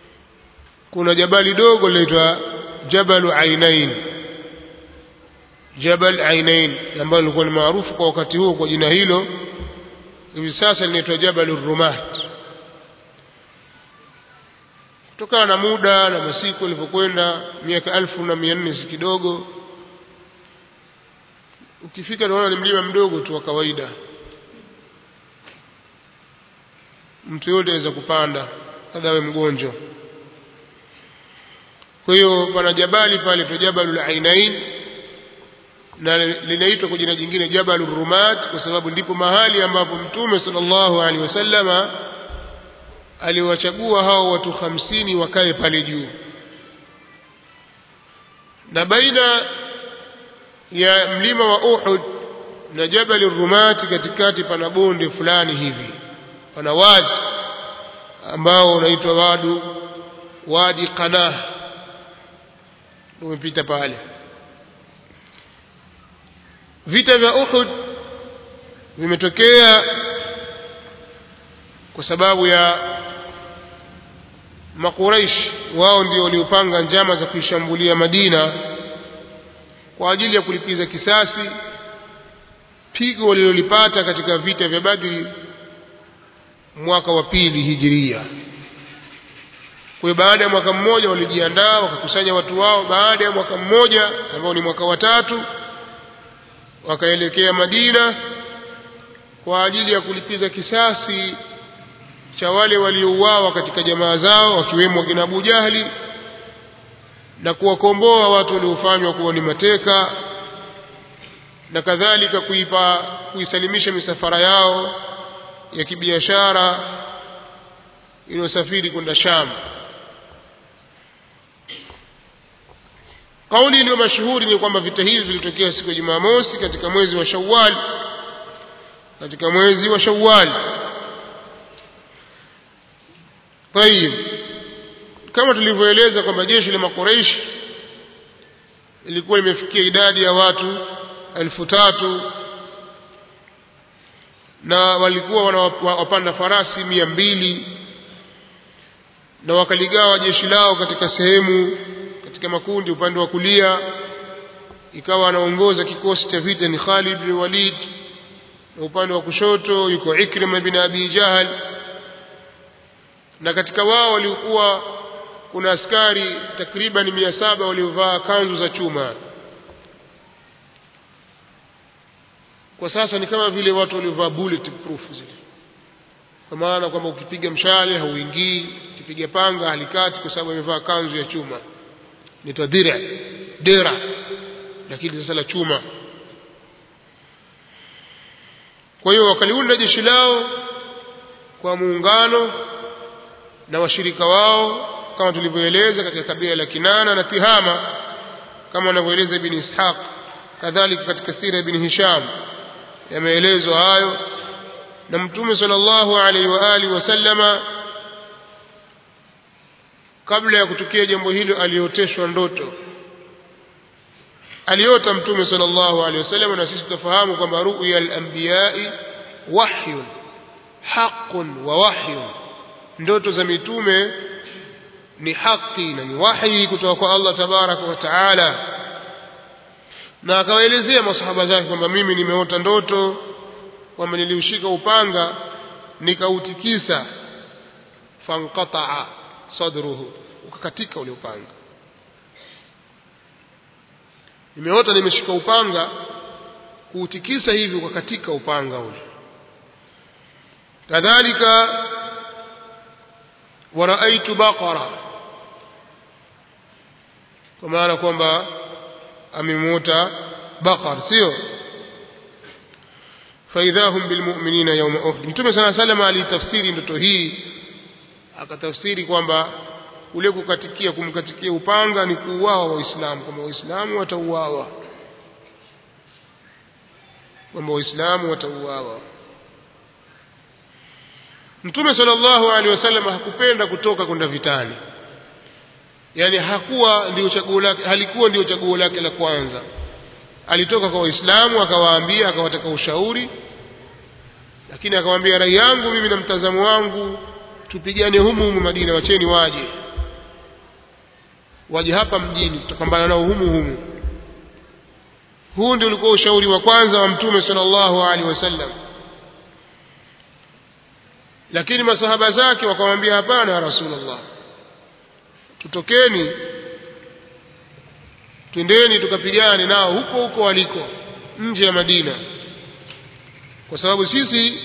kuna jabali dogo linaitwa Jabalu Ainain Jabal Ainain ambalo lilikuwa ni maarufu kwa wakati huo kwa jina hilo hivi sasa linaitwa Jabal Rumat kutokana na muda na masiku yalivyokwenda miaka alfu na mia nne si kidogo ukifika unaona ni mlima mdogo tu wa kawaida mtu yote aweza kupanda hata awe mgonjwa kwa hiyo pana jabali pale tu jabalul ainain na linaitwa kwa jina jingine jabalur rumat kwa sababu ndipo mahali ambapo mtume sallallahu alaihi wasallama aliwachagua hao watu hamsini wakae pale juu na baina ya mlima wa Uhud na jabali rumati katikati pana bonde fulani hivi pana wadi ambao unaitwa wadu wadi qanah umepita pale vita vya Uhud vimetokea kwa sababu ya makuraish wao ndio waliopanga njama za kuishambulia Madina kwa ajili ya kulipiza kisasi pigo walilolipata katika vita vya Badri mwaka wa pili hijiria. Kwa hiyo baada ya mwaka mmoja walijiandaa wakakusanya watu wao. Baada ya mwaka mmoja ambao ni mwaka wa tatu, wakaelekea Madina kwa ajili ya kulipiza kisasi cha wale waliouawa katika jamaa zao, wakiwemo wakina Abu Jahli na kuwakomboa watu waliofanywa kuwa ni mateka na kadhalika kuipa kuisalimisha misafara yao ya kibiashara iliyosafiri kwenda Sham. Kauli iliyo mashuhuri ni kwamba vita hivi vilitokea siku ya Jumamosi katika mwezi wa Shawwal, katika mwezi wa Shawwal. Tayib, kama tulivyoeleza kwamba jeshi la Makuraishi ilikuwa limefikia idadi ya watu elfu tatu na walikuwa wanawapanda farasi mia mbili na wakaligawa jeshi lao katika sehemu katika makundi upande wa kulia ikawa anaongoza kikosi cha vita ni Khalid bin Walid na upande wa kushoto yuko Ikrima bin Abi Jahal na katika wao walikuwa kuna askari takriban mia saba waliovaa kanzu za chuma kwa sasa ni kama vile watu waliovaa bullet proof zile kwa maana kwamba ukipiga mshale hauingii ukipiga panga halikati kwa sababu amevaa kanzu ya chuma inaitwa dira dera lakini sasa la chuma kwa hiyo wakaliunda jeshi lao kwa muungano na washirika wao kama tulivyoeleza katika kabila la Kinana na Tihama kama wanavyoeleza Ibn Ishaq kadhalika katika sira Ibn Hisham yameelezwa hayo na Mtume sallallahu alaihi wa alihi wasallama kabla ya kutokea jambo hilo alioteshwa ndoto aliota Mtume sallallahu alaihi wasallam na sisi tufahamu kwamba ru'ya al-anbiya'i wahyun haqqun wa wahyun ndoto za mitume ni haki na ni wahi kutoka kwa Allah tabaraka wa taala na akawaelezea masahaba zake kwamba mimi nimeota ndoto kwamba niliushika upanga nikautikisa fanqataa sadruhu ukakatika ule upanga nimeota nimeshika upanga kuutikisa hivi ukakatika upanga ule kadhalika waraaitu baqara kwa maana kwamba amemwota baqar sio faidha hum bilmu'minina yawma uhud mtume sala salam alitafsiri ndoto hii akatafsiri kwamba ule kukatikia kumkatikia upanga ni kuuawa waislamu kwamba waislamu watauawa kwamba waislamu watauawa mtume sallallahu alaihi wasallam hakupenda kutoka kwenda vitani yani hakuwa ndio chaguo lake halikuwa ndio chaguo lake la kwanza alitoka kwa waislamu akawaambia akawataka ushauri lakini akamwambia rai yangu mimi na mtazamo wangu tupigane humu humu Madina wacheni waje waje hapa mjini tutapambana nao humu humu huu ndio ulikuwa ushauri wa kwanza wa mtume sallallahu alaihi wasallam lakini masahaba zake wakamwambia hapana ya rasulullah tutokeni twendeni tukapigane nao huko huko waliko nje ya madina kwa sababu sisi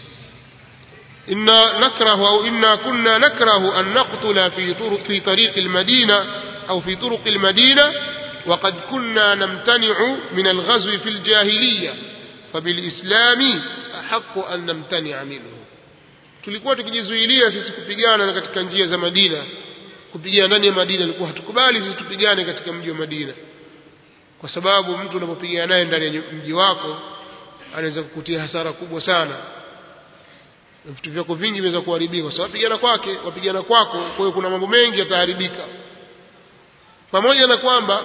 inna nakrahu au inna kunna nakrahu an naqtula fi turuq fi tariq almadina au fi turuq almadina وقد كنا نمتنع من الغزو في الجاهلية فبالإسلام أحق أن نمتنع منه tulikuwa tukijizuilia sisi kupigana katika njia za Madina kupigana ndani ya Madina ilikuwa hatukubali sisi tupigane katika mji wa Madina kwa sababu mtu unapopigana naye ndani ya mji wako anaweza kukutia hasara kubwa sana na vitu vyako vingi vinaweza kuharibika kwa sababu pigana kwake wapigana kwako kwa hiyo kuna mambo mengi yataharibika pamoja na kwamba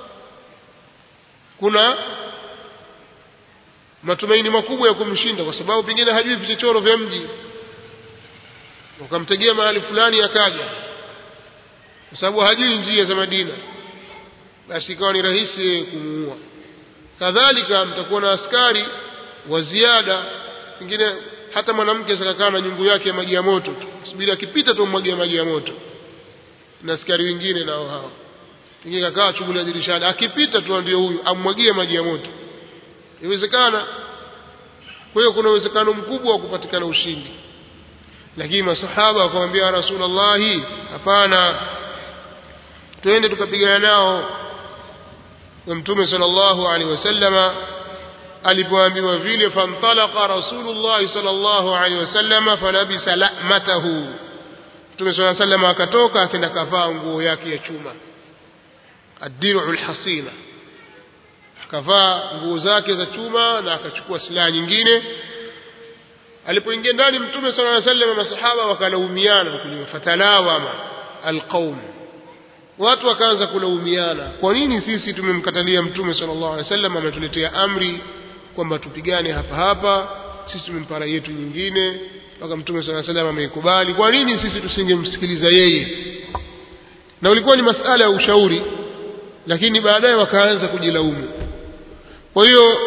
kuna matumaini makubwa ya kumshinda kwa sababu pengine hajui vichochoro vya mji ukamtegea mahali fulani akaja kwa sababu hajui njia za Madina basi ikawa ni rahisi kumuua kadhalika mtakuwa na askari wa ziada pengine hata mwanamke akakaa na nyungu yake ya maji ya moto tu subiri akipita tu mwagia maji ya moto na askari wengine nao hao pengine kakaa shughuli ya dirishani akipita tu ndio huyu ammwagie maji ya moto iwezekana kwa hiyo kuna uwezekano mkubwa wa kupatikana ushindi lakini masahaba wakamwambia rasulullahi hapana twende tukapigana nao na mtume sallallahu alaihi wasallama alipoambiwa vile fantalaqa rasulullah sallallahu alaihi wasallama falabisa la'matahu mtume sallallahu alaihi wasallam akatoka akaenda kavaa nguo yake ya chuma ad-dir'u al-hasina akavaa nguo zake za chuma na akachukua silaha nyingine alipoingia ndani mtume sallallahu alaihi wasallam masahaba wakalaumiana kuliwa fatalawama alqaum watu wakaanza kulaumiana kwa nini sisi tumemkatalia mtume sallallahu alaihi wasallam ametuletea amri kwamba tupigane hapa hapa sisi tumempa rai yetu nyingine mpaka mtume sallallahu alaihi wasallam ameikubali kwa nini sisi tusingemsikiliza yeye na ulikuwa ni masala ya ushauri lakini baadaye wakaanza kujilaumu kwa hiyo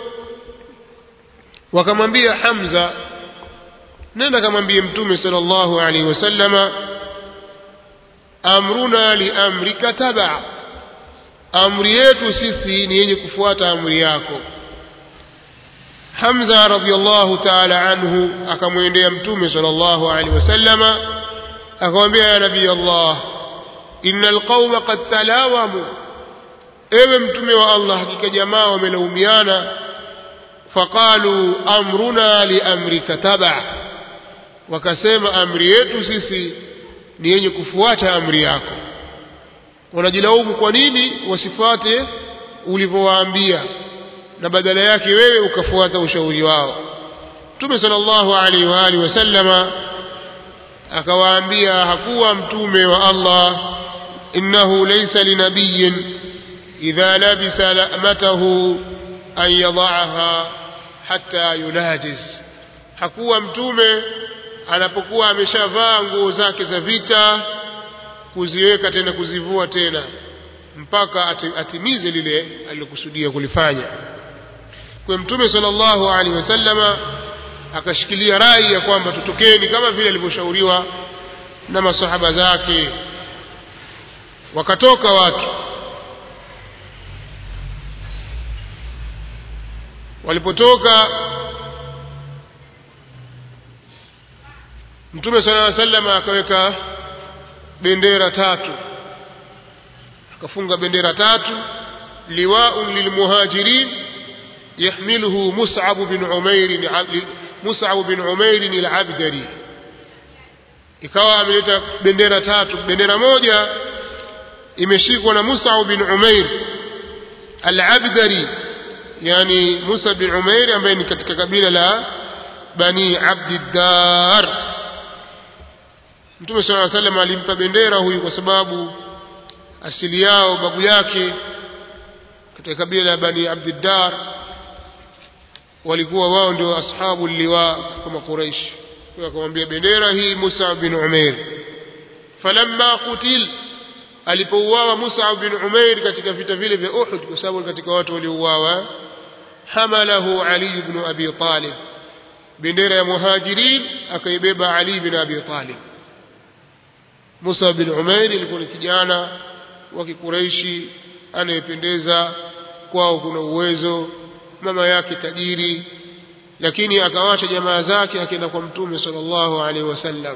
wakamwambia Hamza nenda kamwambie mtume sallallahu alaihi wasallama amruna li amrika taba amri yetu sisi ni yenye kufuata amri yako Hamza radhiallahu ta'ala anhu akamwendea mtume sallallahu alaihi wasallama akamwambia ya nabii Allah innal qauma qad talawamu ewe mtume wa Allah hakika jamaa wamelaumiana faqalu amruna li amrika taba wakasema amri yetu sisi ni yenye kufuata amri yako wanajilaumu kwa nini wasifuate ulivyowaambia na badala yake wewe ukafuata ushauri wao mtume sallallahu alaihi wa alihi wasallama akawaambia hakuwa mtume wa Allah innahu laysa linabiyin idha labisa la'matahu an yadha'aha hatta yunajiz hakuwa mtume anapokuwa ameshavaa nguo zake za vita kuziweka tena kuzivua tena mpaka atimize lile alilokusudia kulifanya kwa mtume sallallahu alaihi wasallama akashikilia rai ya kwamba tutokeni kama vile alivyoshauriwa na masahaba zake wakatoka watu walipotoka mtume sallallahu alaihi wasallam akaweka bendera tatu akafunga bendera tatu liwaun lilmuhajirin yahmiluhu mus'ab bin umair mus'ab bin umair al-abdari ikawa ameleta bendera tatu bendera moja imeshikwa na Musa bin Umair al-Abdari yani Musa bin Umair ambaye ni katika kabila la Bani Abdiddar Mtume صلى الله عليه وسلم alimpa bendera huyu kwa sababu asili yao babu yake katika kabila la Bani Abdiddar walikuwa wao ndio ashabu liwa kama Quraish kwa akamwambia bendera hii Musa bin Umair falamma qutil alipouawa Mus'ab bin Umair katika vita vile vya Uhud kwa sababu katika watu waliouawa hamalahu Ali ibn Abi Talib bendera ya muhajirin akaibeba Ali bin Abi Talib Musa bin Umair ilikuwa ni kijana wa Kikureishi anayependeza kwao kuna uwezo mama yake tajiri lakini akawacha jamaa zake akaenda kwa mtume sallallahu alaihi wasallam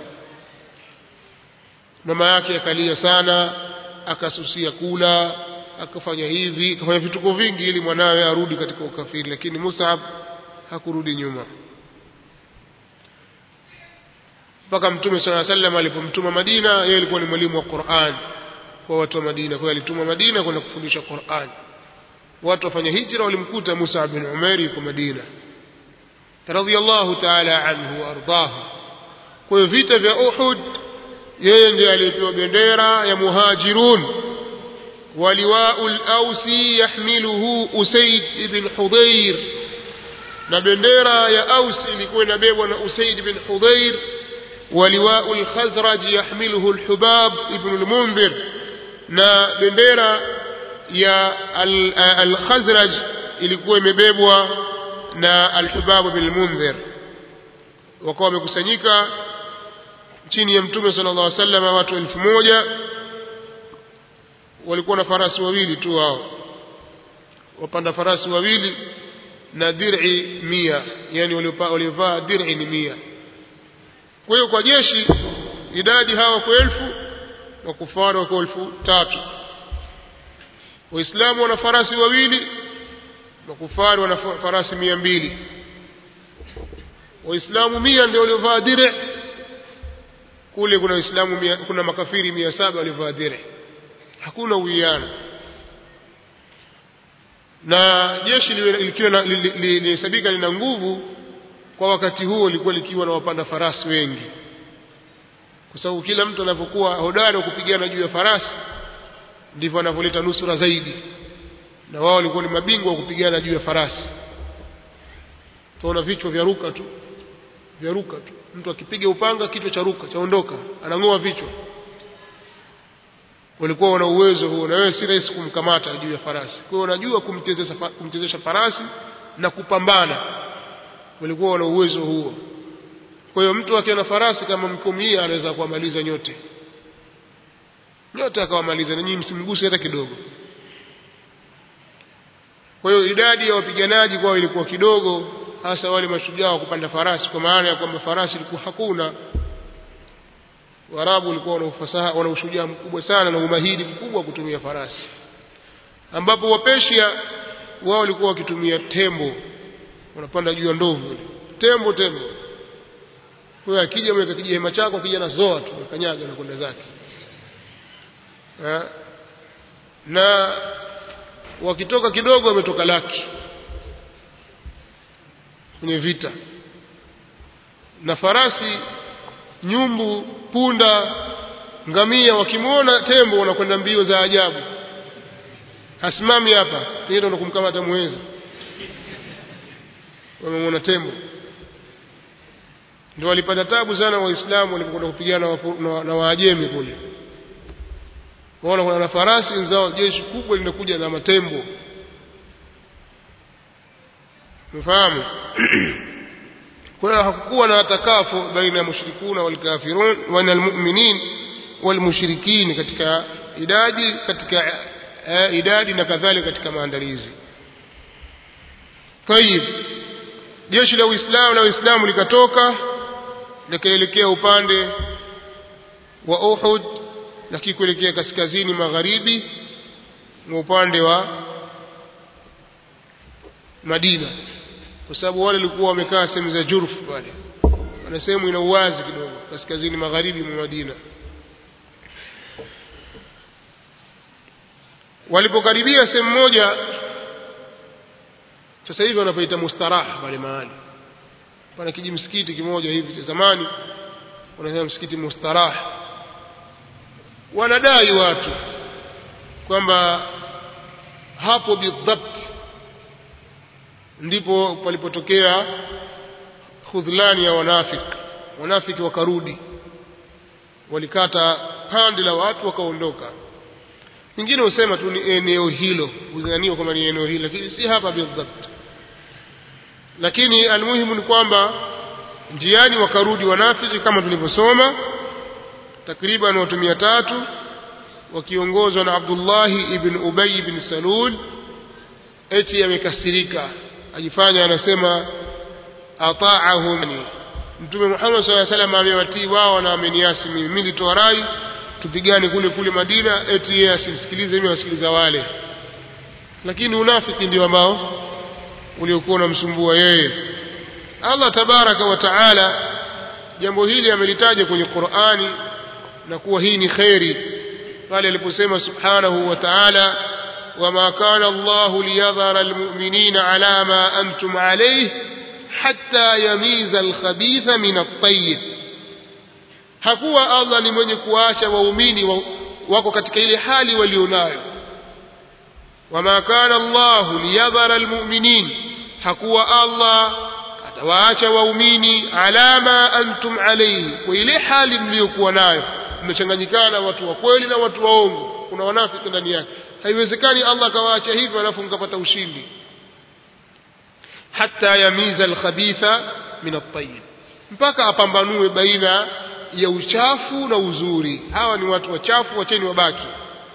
mama yake akalia sana akasusia kula akafanya hivi akafanya vituko vingi ili mwanawe arudi katika ukafiri lakini Mus'ab hakurudi nyuma mpaka mtume sala sallam alipomtuma Madina yeye alikuwa ni mwalimu wa Qur'an kwa watu wa Madina kwa hiyo alituma Madina kwenda kufundisha Qur'an watu wafanya hijra walimkuta Musa bin Umair yuko Madina radhiyallahu ta'ala anhu wa ardahu kwa hiyo vita vya Uhud yeye ndiye aliyepewa bendera ya muhajirun ولواء الأوس يحمله أسيد بن حضير na bendera ya Aus ilikuwa inabebwa na Usaid bin Hudhair ولواء الخزرج يحمله الحباب ابن المنذر na bendera ya al-Khazraj ilikuwa imebebwa na al-Hubab bin al-Munzir wakawa wamekusanyika chini ya Mtume sallallahu alaihi wasallam watu elfu moja walikuwa na farasi wawili tu wao wapanda farasi wawili na dir'i mia yani waliovaa dir'i ni mia kwa hiyo kwa jeshi idadi hawa kwa elfu na kufara kwa elfu tatu waislamu wana farasi wawili makufari wana farasi mia mbili waislamu mia ndio waliovaa dire kule kuna waislamu mia, kuna makafiri mia saba waliovaa dire hakuna uwiano na jeshi likiwa lilihesabika lina nguvu kwa wakati huo lilikuwa likiwa na wapanda farasi wengi kwa sababu kila mtu anapokuwa hodari wa kupigana juu ya farasi ndivyo anavyoleta nusura zaidi na wao walikuwa ni mabingwa wa kupigana juu ya farasi tunaona vichwa vya ruka tu vya ruka tu mtu akipiga upanga kichwa cha ruka chaondoka anang'oa vichwa walikuwa wana uwezo huo na wewe si rahisi kumkamata juu ya farasi kwa hiyo wanajua kumchezesha kumchezesha farasi na kupambana walikuwa wana uwezo huo kwa hiyo mtu akiwa na farasi kama mkumia anaweza kuwamaliza nyote nyote akawamaliza na nyinyi msimguse hata kidogo kwa hiyo idadi ya wapiganaji kwao ilikuwa kidogo hasa wale mashujaa wa kupanda farasi kwa maana ya kwamba farasi ilikuwa hakuna Waarabu walikuwa wana ufasaha wana ushujaa mkubwa sana na umahiri mkubwa wa kutumia farasi ambapo Wapeshia wao walikuwa wakitumia tembo wanapanda juu ya ndovu tembo tembo kwa hiyo akija mweka kijihema chako akija na zoa tu kanyaga na kwenda zake ha? na wakitoka kidogo wametoka laki kwenye vita na farasi nyumbu punda ngamia wakimwona tembo wanakwenda mbio za ajabu hasimami hapa ndio ndo kumkamata muweza wamemwona tembo ndio walipata tabu sana waislamu walipokwenda kupigana na, na waajemi kule waona kuna na farasi wenzao jeshi kubwa linakuja na matembo mfahamu kwa hiyo hakukuwa na takafu baina ya mushrikuna walkafirun baina almu'minin walmushrikin katika idadi katika uh, idadi na kadhalika katika maandalizi tayib jeshi la uislamu la uislamu likatoka likaelekea upande wa Uhud lakini kuelekea kaskazini magharibi na upande wa Madina kwa sababu wale walikuwa wamekaa sehemu za Jurf pale wana sehemu ina uwazi kidogo kaskazini magharibi mwa Madina walipokaribia sehemu moja sasa hivi wanapoita mustaraha pale mahali pana kiji msikiti kimoja hivi cha zamani wanasema msikiti mustaraha wanadai watu kwamba hapo bidhabt ndipo palipotokea khudhlani ya wanafiki wanafiki wakarudi walikata pande la watu wakaondoka wengine husema tu ni eneo hilo huzaniwa kwamba ni eneo hilo lakini si hapa bidhabt lakini almuhimu ni kwamba njiani wakarudi wanafiki kama tulivyosoma takriban watu mia tatu wakiongozwa na abdullahi ibn ubay ibn salul eti amekasirika ajifanya anasema ataahum mtume muhammad saa salam amewatii wao na ameniasi mimi mi nilitoa rai tupigane kule kule madina eti yeye asimsikilize mimi wasikiliza wale lakini unafiki ndio ambao uliokuwa unamsumbua yeye allah tabaraka wa taala jambo hili amelitaja kwenye qurani na kuwa hii ni kheri pale aliposema subhanahu wa taala وما كان الله ليذر المؤمنين على ما أنتم عليه حتى يميز الخبيث من الطيب hakuwa allah ni mwenye kuacha waumini wako katika ile hali walionayo wama kana llahu liyadhara almuminin hakuwa allah atawaacha waumini ala ma antum alaihi kwa ile hali mliyokuwa nayo mmechanganyikana watu wa kweli na watu waongo kuna wanafiki ndani yake haiwezekani allah akawaacha hivyo alafu mkapata ushindi hata yamiza alkhabitha min altayib mpaka apambanue baina ya uchafu na uzuri hawa ni watu wachafu wacheni wabaki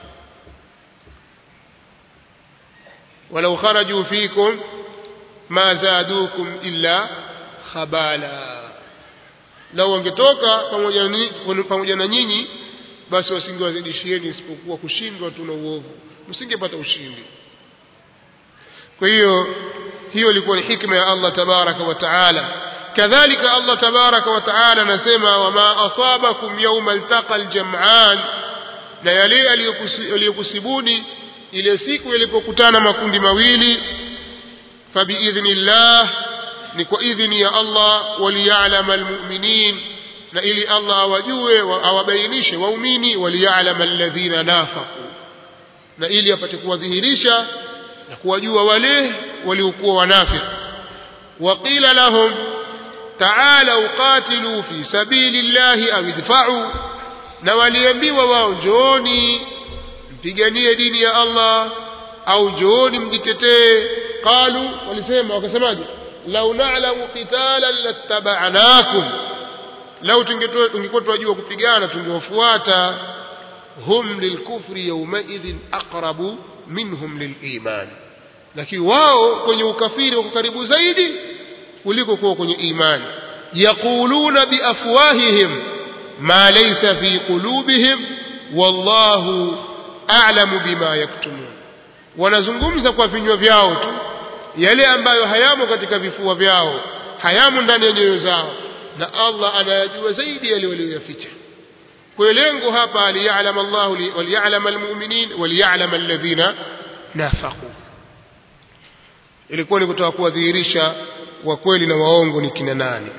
walau kharaju fikum ma zadukum illa khabala lau wangetoka pamoja, pamoja na nyinyi basi wasingewazidishieni isipokuwa kushindwa tu na uovu msingepata ushindi kwa hiyo hiyo ilikuwa ni hikma ya allah tabaraka wa taala kadhalika allah tabaraka wa taala anasema wama asabakum yauma altaqa aljaman na yale aliyokusibuni ile siku yalipokutana makundi mawili fabiidhni llah ni kwa idhni ya allah waliyalama almuminin na ili allah awajue awabainishe waumini waliyalama alladhina nafaqu na ili apate kuwadhihirisha na kuwajua wale waliokuwa wanafiki waqila lahum taalau qatilu fi sabili llahi au idfa'u na waliambiwa wao njooni mpiganie dini ya allah au njooni mjitetee qalu walisema wakasemaje lau na'lamu qitalan lattaba'nakum lau tungekuwa tunajua kupigana tungewafuata hum lilkufri yaumaidhin aqrabu minhum liliman lakini wao kwenye ukafiri wako karibu zaidi kuliko kuwa kwenye imani yaquluna biafwahihim ma laysa fi qulubihim wallahu a'lamu bima yaktumun wanazungumza kwa vinywa vyao tu yale ambayo hayamo katika vifua vyao hayamo ndani ya nyoyo zao na Allah anayajua zaidi yale walioyaficha kwa lengo hapa aliyalam Allah waliyalam almu'minin waliyalam alladhina nafaqu ilikuwa ni kutaka kuwadhihirisha wa kweli na waongo ni kina nani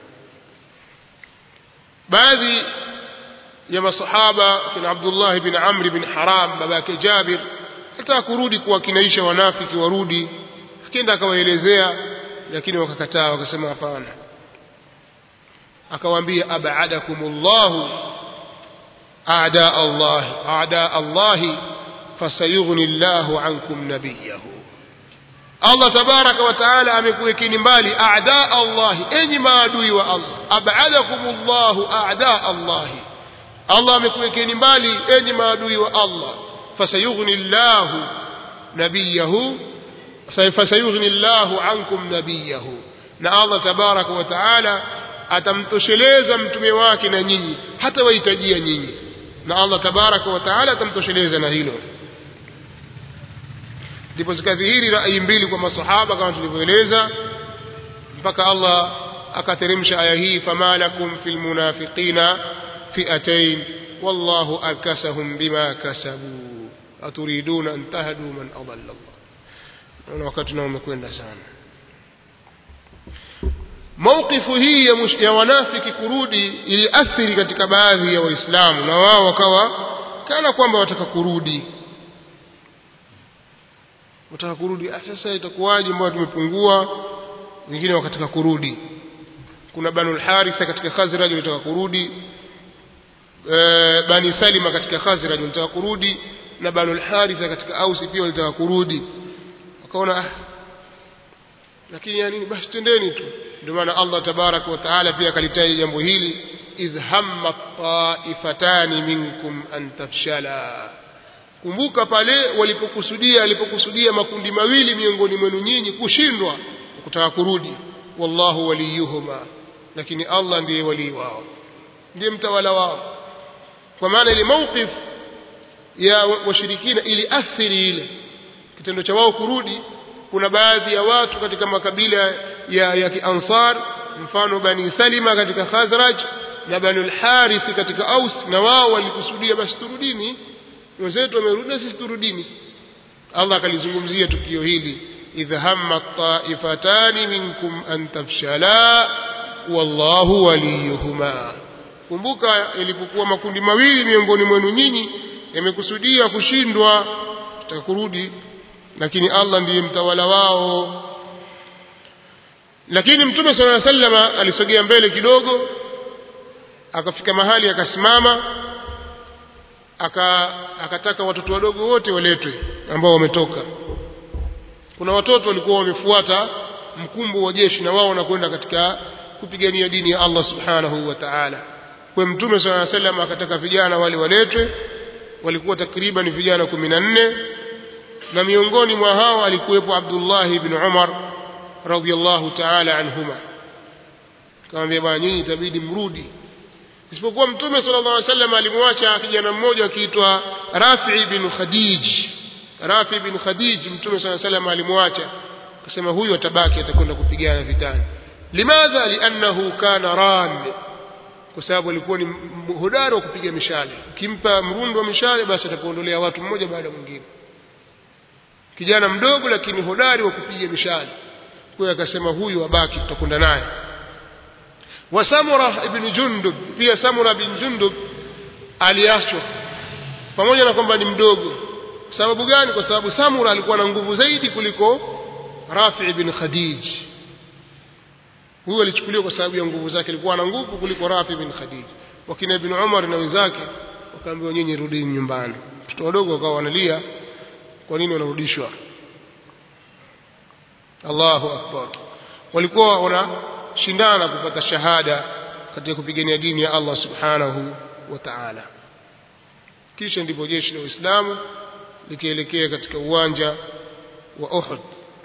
baadhi ya masahaba kina Abdullah bin Amr bin Haram babake Jabir hata kurudi kuwakinaisha wanafiki warudi akienda akawaelezea lakini wakakataa wakasema hapana akawaambia abadakumullahu a'da Allah a'da Allah fasayughni Allahu ankum nabiyahu Allah tabaraka wa taala amekuwekeni mbali a'da Allah enyi maadui wa Allah abadakumullahu a'da Allah Allah amekuwekeni mbali enyi maadui wa Allah fasayughni Allahu nabiyahu fasayughni Allahu ankum nabiyahu na Allah tabaraka wa taala atamtosheleza mtume wake na nyinyi hata wahitajia nyinyi na Allah tabaraka wa taala atamtosheleza na hilo ndipo zikadhihiri rai mbili kwa masahaba kama tulivyoeleza mpaka Allah akateremsha aya hii fama lakum fil munafiqina fi'atayn wallahu akasahum bima kasabu aturiduna an tahdu man adalla Allah naona wakati nao umekwenda sana mauqifu hii ya, mush, ya wanafiki kurudi iliathiri katika baadhi ya waislamu na wao wakawa kana kwamba wataka kurudi wataka kurudi sasa itakuwaje mbao tumepungua wengine wakataka kurudi kuna banu lharitha katika khazraj walitaka kurudi e, bani salima katika khazraj walitaka kurudi na banu lharitha katika ausi pia walitaka kurudi wakaona ah, lakini ya nini basi tendeni tu ndio maana allah tabaraka wa taala pia akalitaja jambo hili idh hamma taifatani minkum an tafshala kumbuka pale walipokusudia alipokusudia makundi mawili miongoni mwenu nyinyi kushindwa kutaka kurudi wallahu waliyuhuma lakini allah ndiye walii wao ndiye mtawala wao kwa maana ile mawqif ya washirikina iliathiri ile kitendo cha wao kurudi kuna baadhi ya watu katika makabila ya, ya kiansar mfano bani salima katika khazraj na banu lharithi katika aus na wao walikusudia basi turudini wenzetu wamerudi na sisi turudini allah akalizungumzia tukio hili idh hamma taifatani minkum an tafshala wallahu waliyuhuma kumbuka ilipokuwa makundi mawili miongoni mwenu nyinyi yamekusudia kushindwa tutaka kurudi lakini allah ndiye mtawala wao lakini mtume sala llaw sallama alisogea mbele kidogo akafika mahali akasimama aka akataka watoto wadogo wote waletwe ambao wametoka kuna watoto walikuwa wamefuata mkumbo wa jeshi na wao wanakwenda katika kupigania dini ya allah subhanahu wa taala kwa mtume sala salam akataka vijana wale waletwe walikuwa takriban vijana kumi na nne na miongoni mwa hao alikuwepo abdullahi bni umar radiallahu taala anhuma kawambia bwana nyinyi itabidi mrudi isipokuwa mtume sala llah alih sallam alimwacha kijana mmoja akiitwa rafi bin khadij rafi bin khadij mtume saa salam alimwacha akasema huyu atabaki atakwenda kupigana vitani limadha liannahu kana ran kwa sababu alikuwa ni hodari wa kupiga mishale ukimpa mrundo wa mishale basi atakuondolea watu mmoja baada ya mwingine kijana mdogo lakini hodari wa kupiga mishale kwa hiyo akasema huyu abaki tutakwenda naye wa samura ibn jundub pia samura bin jundub aliachwa pamoja na kwamba ni mdogo sababu gani kwa sababu samura alikuwa na nguvu zaidi kuliko rafi bin khadij huyu alichukuliwa kwa sababu ya nguvu zake alikuwa na nguvu kuliko rafi bin khadij wakina ibn umar na wenzake wakaambiwa nyinyi rudini nyumbani watoto wadogo wakawa wanalia kwa nini wanarudishwa allahu akbar walikuwa wanashindana kupata shahada katika kupigania dini ya allah subhanahu wa taala kisha ndipo jeshi la uislamu likielekea katika uwanja wa uhud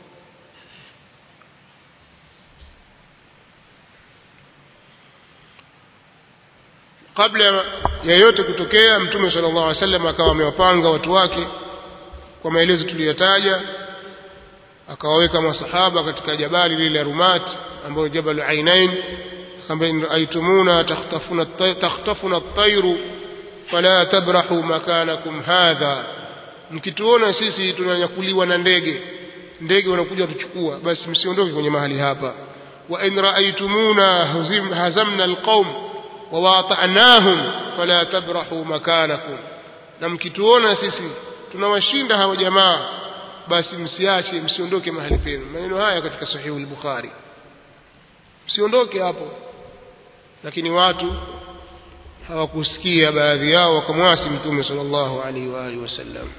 kabla ya yote kutokea mtume sala llahu alih wasallam akawa amewapanga watu wake kwa maelezo tuliyotaja akawaweka masahaba katika jabali lile la rumat ambayo jabalu ainain akamwambia in raaitumuna takhtafuna takhtafuna at-tayru fala tabrahu makanakum hadha mkituona sisi tunanyakuliwa na ndege ndege wanakuja kutuchukua basi msiondoke kwenye mahali hapa wa in raaitumuna hazamna alqaum wawata'nahum fala tabrahu makanakum na mkituona sisi tunawashinda hawa jamaa basi msiache msiondoke mahali penu maneno haya katika sahihu al-bukhari msiondoke hapo lakini watu hawakusikia baadhi yao wakamwasi mtume sallallahu alaihi wa alihi wasallam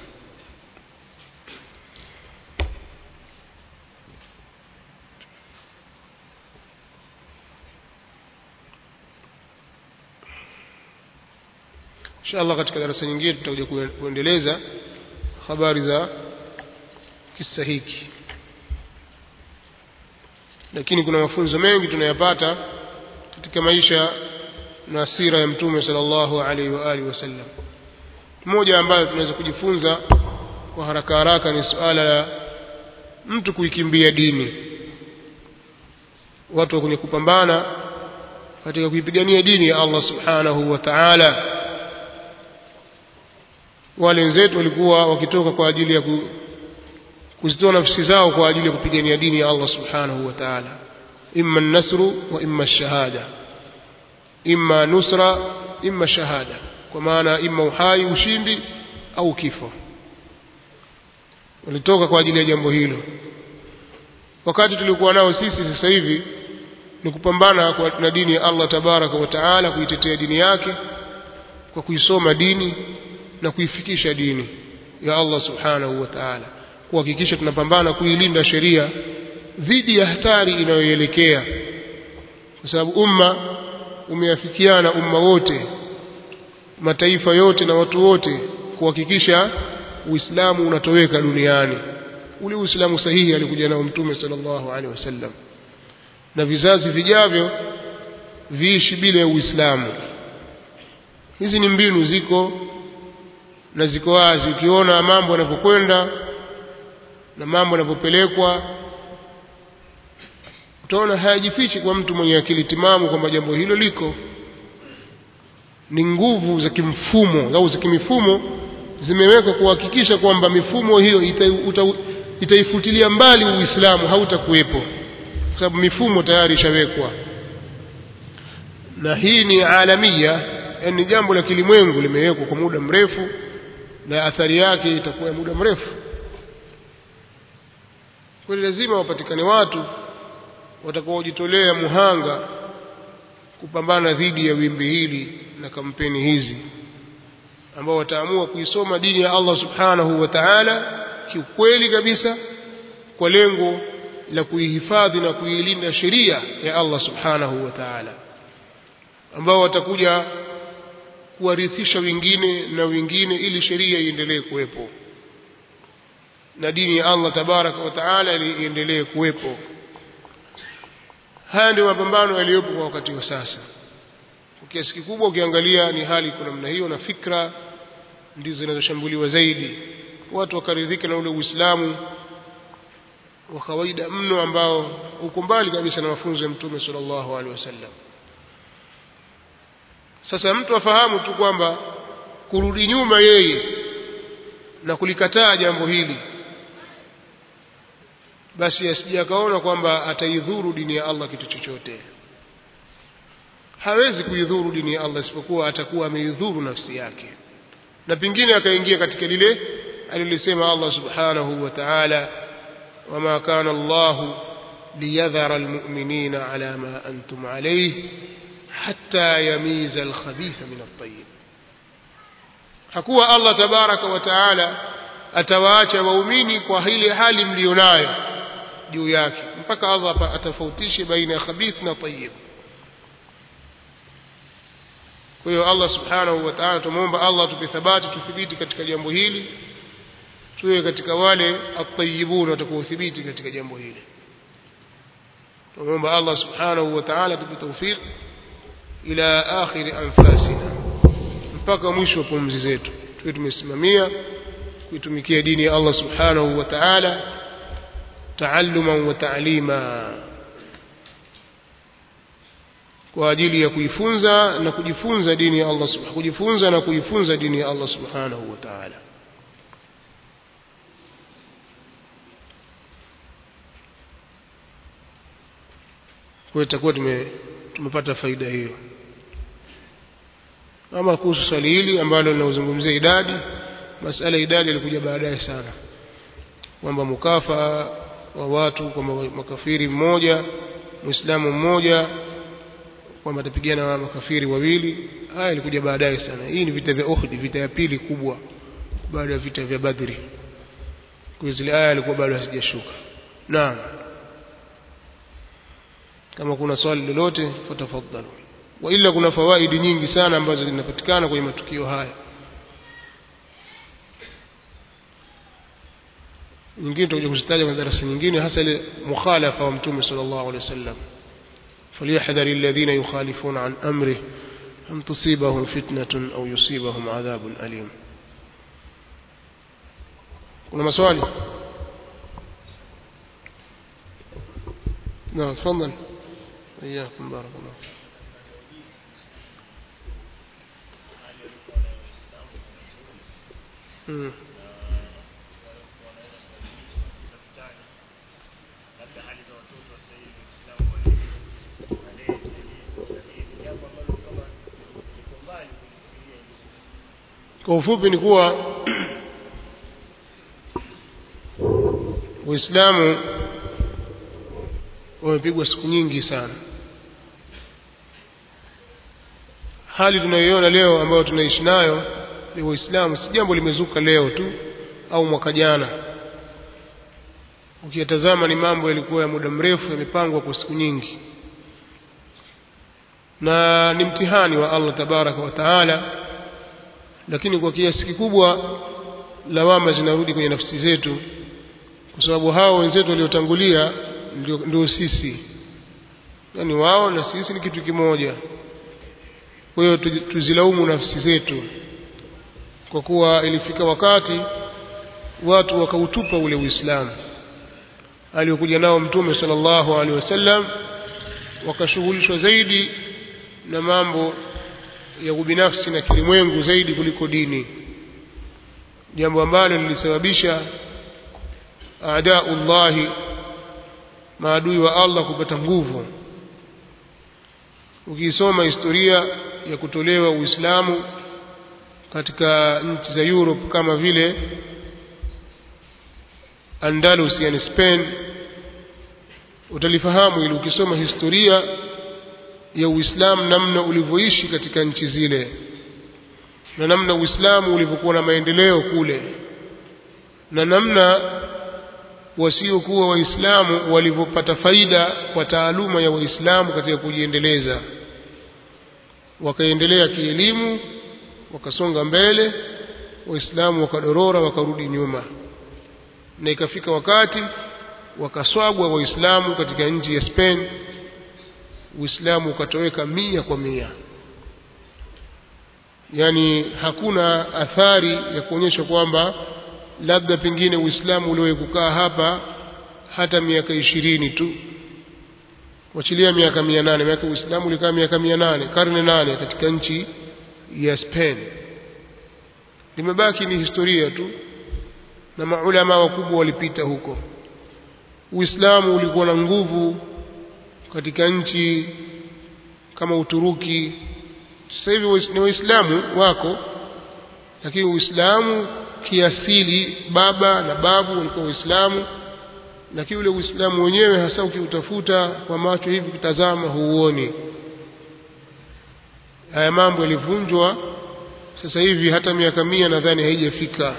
inshallah katika darasa nyingine tutakuja kuendeleza habari za kisa hiki lakini kuna mafunzo mengi tunayapata katika maisha na sira ya mtume sallallahu alaihi wa alihi wasallam moja ambayo tunaweza kujifunza kwa haraka haraka ni suala la mtu kuikimbia dini watu wa kwenye kupambana katika kuipigania dini ya Allah subhanahu wa ta'ala wale wenzetu walikuwa wakitoka kwa ajili ya ku, kuzitoa nafsi zao kwa ajili ya kupigania dini ya Allah subhanahu wa ta'ala imma nasru wa imma shahada imma nusra imma shahada kwa maana imma uhai ushindi au kifo walitoka kwa ajili ya jambo hilo wakati tulikuwa nao sisi sasa hivi ni kupambana kwa na dini ya Allah tabaraka wa taala kuitetea dini yake kwa kuisoma dini na kuifikisha dini ya Allah subhanahu wa ta'ala kuhakikisha tunapambana kuilinda sheria dhidi ya hatari inayoelekea kwa sababu umma umeafikiana umma wote mataifa yote na watu wote kuhakikisha Uislamu unatoweka duniani ule Uislamu sahihi alikuja nao Mtume sallallahu alaihi wasallam na vizazi vijavyo viishi bila ya Uislamu hizi ni mbinu ziko na ziko wazi ukiona mambo yanavyokwenda na mambo yanavyopelekwa utaona hayajifichi kwa mtu mwenye akili timamu kwamba jambo hilo liko ni nguvu za kimfumo au za kimifumo zimewekwa kuhakikisha kwamba mifumo hiyo ita, itaifutilia mbali Uislamu hautakuwepo kwa sababu mifumo tayari ishawekwa na hii ni alamia yani jambo la kilimwengu limewekwa kwa muda mrefu na athari yake itakuwa ya muda mrefu kwa lazima wapatikane watu watakaojitolea muhanga kupambana dhidi ya wimbi hili na kampeni hizi ambao wataamua kuisoma dini ya Allah subhanahu wa ta'ala kiukweli kabisa kwa lengo la kuihifadhi na kuilinda sheria ya Allah subhanahu wa ta'ala ambao watakuja kuwarithisha wengine na wengine ili sheria iendelee kuwepo na dini ya Allah tabaraka wa taala iendelee kuwepo haya ndio mapambano yaliyopo kwa wakati wa sasa kwa kiasi kikubwa ukiangalia ni hali kwa namna hiyo na fikra ndizo zinazoshambuliwa zaidi watu wakaridhika na ule uislamu wa kawaida mno ambao uko mbali kabisa na mafunzo ya mtume sallallahu alaihi wasallam sasa mtu afahamu tu kwamba kurudi nyuma yeye na kulikataa jambo hili basi asije akaona kwamba ataidhuru dini ya Allah kitu chochote hawezi kuidhuru dini ya Allah isipokuwa atakuwa ameidhuru nafsi yake na pengine akaingia katika lile alilisema Allah subhanahu wa ta'ala wama kana Allah liyadhara almu'minina ala ma antum alayhi hatta yamiza alkhabitha min at-tayyib hakuwa Allah tabaraka wa taala atawaacha waumini kwa ile hali mlionayo juu yake mpaka Allah atafautishe baina ya khabith na tayyib kwa hiyo Allah subhanahu wa ta'ala tumuomba Allah tupe thabati tuthibiti katika jambo hili tuwe katika wale at-tayyibun watakaothibiti katika jambo hili tumuomba Allah subhanahu wa ta'ala tupe tawfik ila akhir anfasina mpaka mwisho wa pumzi zetu tuwe tumesimamia kuitumikia dini ya Allah subhanahu wa ta'ala taalluman wa ta'lima kwa ajili ya kuifunza na kujifunza dini ya Allah subhanahu kujifunza na kuifunza dini ya Allah subhanahu wa ta'ala kwa itakuwa tume tumepata faida hiyo ama kuhusu swali hili ambalo linazungumzia idadi masala idadi ilikuja baadaye sana kwamba mukafa wa watu kwamba makafiri mmoja muislamu mmoja kwamba atapigana na makafiri wawili haya ilikuja baadaye sana hii ni vita vya Uhud vita ya pili kubwa baada ya vita vya Badri kwa zile aya ilikuwa bado hazijashuka naam kama kuna swali lolote fatafadhalu wa ila kuna fawaidi nyingi sana ambazo zinapatikana kwenye matukio haya nyingine tutakuja kuzitaja kwenye darasa nyingine hasa ile mukhalafa wa mtume sallallahu alaihi wasallam فليحذر الذين يخالفون عن أمره أن تصيبهم فتنة أو يصيبهم عذاب أليم kuna maswali نعم تفضل إياكم بارك الله مم. kwa ufupi ni kuwa Uislamu wamepigwa siku nyingi sana hali tunayoiona leo ambayo tunaishi nayo ni Uislamu si jambo limezuka leo tu au mwaka jana ukiyatazama ni mambo yalikuwa ya muda mrefu yamepangwa kwa siku nyingi na ni mtihani wa Allah tabaraka wa taala lakini kwa kiasi kikubwa lawama zinarudi kwenye nafsi zetu kwa sababu hao wenzetu waliotangulia ndio, ndio sisi yaani wao na sisi ni kitu kimoja kwa hiyo tuzilaumu nafsi zetu kwa kuwa ilifika wakati watu wakautupa ule Uislamu aliokuja nao Mtume sallallahu alaihi wasallam wakashughulishwa zaidi na mambo ya ubinafsi na kilimwengu zaidi kuliko dini jambo ambalo lilisababisha aadaullahi maadui wa Allah kupata nguvu ukisoma historia ya kutolewa Uislamu katika nchi za Europe kama vile Andalus yani Spain utalifahamu ili ukisoma historia ya Uislamu namna ulivyoishi katika nchi zile na namna Uislamu ulivyokuwa na maendeleo kule na namna wasiokuwa waislamu walivyopata faida kwa taaluma ya waislamu katika kujiendeleza wakaendelea kielimu wakasonga mbele waislamu wakadorora wakarudi nyuma na ikafika wakati wakaswagwa waislamu katika nchi ya Spain uislamu ukatoweka mia kwa mia yani hakuna athari ya kuonyesha kwamba labda pengine uislamu uliwahi kukaa hapa hata miaka ishirini tu wachilia miaka mia nane miaka uislamu ulikaa miaka mia nane karne nane katika nchi ya Spain limebaki ni historia tu na maulama wakubwa walipita huko uislamu ulikuwa na nguvu katika nchi kama Uturuki sasa hivi ni waislamu wako lakini uislamu kiasili baba na babu walikuwa waislamu lakini ule uislamu wenyewe hasa ukiutafuta kwa macho hivi kutazama huuoni haya mambo yalivunjwa sasa hivi hata miaka mia nadhani haijafika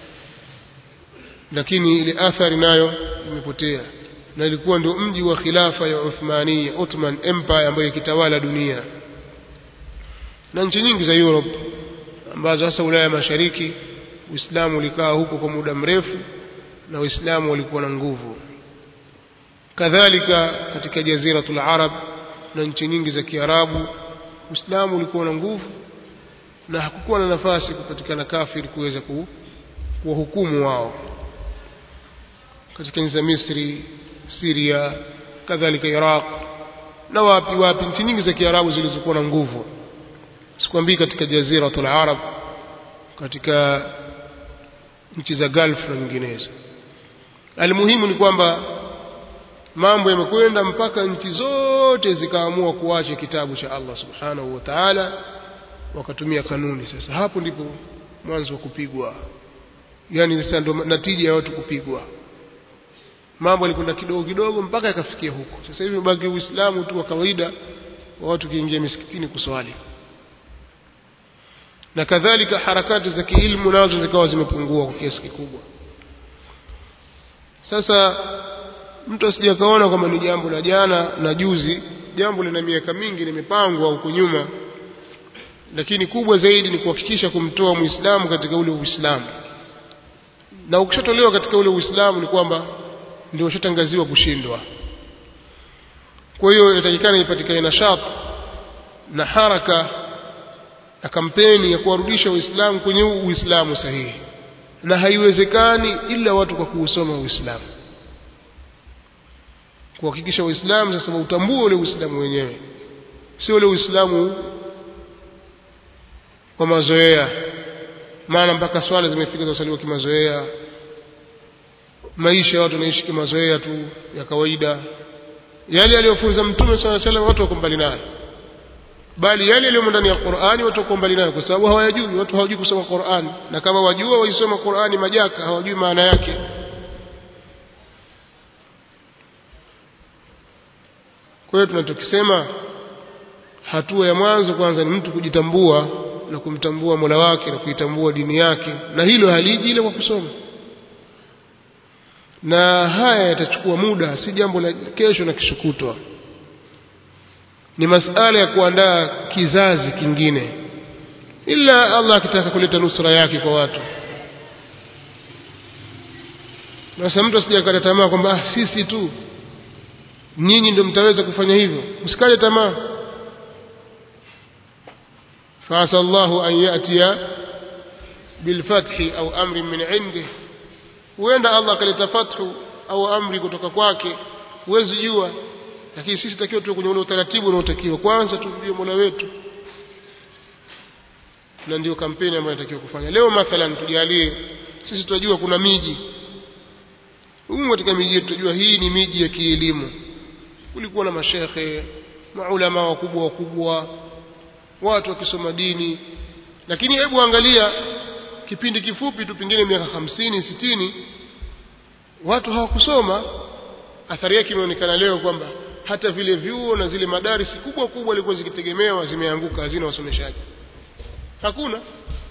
lakini ile athari nayo imepotea na ilikuwa ndio mji wa khilafa ya Uthmania Ottoman Empire ambayo ikitawala dunia na nchi nyingi za Europe ambazo hasa Ulaya ya Mashariki Uislamu ulikaa huko kwa muda mrefu na Waislamu walikuwa na nguvu kadhalika katika jaziratul Arab na nchi nyingi za Kiarabu Uislamu ulikuwa na nguvu na hakukuwa na nafasi kupatikana kafiri kuweza kuwahukumu wao katika nchi za Misri Syria kadhalika Iraq na wapi wapi nchi nyingi za Kiarabu zilizokuwa na nguvu sikwambii katika jaziratul Arab katika nchi za Gulf na nyinginezo almuhimu ni kwamba mambo yamekwenda mpaka nchi zote zikaamua kuacha kitabu cha Allah subhanahu wa ta'ala wakatumia kanuni sasa hapo ndipo mwanzo wa kupigwa yani sasa ndo natija ya watu kupigwa mambo yalikwenda kidogo kidogo mpaka yakafikia huko sasa hivi baki uislamu tu wa kawaida wa watu kiingia misikitini kuswali na kadhalika harakati za kiilmu nazo zikawa zimepungua kwa kiasi kikubwa sasa mtu asije akaona kwamba ni jambo la jana na juzi jambo lina miaka mingi limepangwa huko nyuma lakini kubwa zaidi ni kuhakikisha kumtoa muislamu katika ule uislamu na ukishatolewa katika ule uislamu ni kwamba ndio ushatangaziwa kushindwa kwa hiyo inatakikana ipatikane nashati na haraka na kampeni ya kuwarudisha waislamu kwenye uislamu sahihi na haiwezekani ila watu kwa kuusoma uislamu kuhakikisha waislamu sasa utambue ule uislamu wenyewe sio ule uislamu kwa mazoea maana mpaka swala zimefika zasaliwa kimazoea maisha ya watu wanaishi kimazoea tu ya kawaida yale aliyofunza mtume saa salam watu wako mbali nayo bali yale yaliyomo ndani ya Qur'ani watu wako mbali nayo kwa sababu hawayajui watu hawajui kusoma Qur'ani na kama wajua waisoma Qur'ani majaka hawajui maana yake kwa hiyo tunachokisema hatua ya mwanzo kwanza ni mtu kujitambua na kumtambua Mola wake na kuitambua dini yake na hilo haliji ile kwa kusoma na haya yatachukua muda si jambo la kesho na kishukutwa ni masala ya kuandaa kizazi kingine ila Allah akitaka kuleta nusra yake kwa watu sasa mtu asijakata tamaa kwamba ah, sisi tu nyinyi ndio mtaweza kufanya hivyo msikate tamaa فعسى الله أن يأتي بالفتح أو أمر من عنده وين الله kaleta fathu au amri kutoka kwake huwezi jua lakini sisi takiwa tu kwenye ule utaratibu unaotakiwa kwanza tumjue Mola wetu na ndio kampeni ambayo inatakiwa kufanya leo mathalan tujalie sisi tunajua kuna miji humu katika miji yetu tunajua hii ni miji ya kielimu kulikuwa na mashekhe maulama wakubwa wakubwa watu wakisoma dini lakini hebu angalia kipindi kifupi tu pengine miaka hamsini sitini watu hawakusoma athari yake imeonekana leo kwamba hata vile vyuo na zile madarisi kubwa kubwa zilikuwa zikitegemewa zimeanguka hazina wasomeshaji hakuna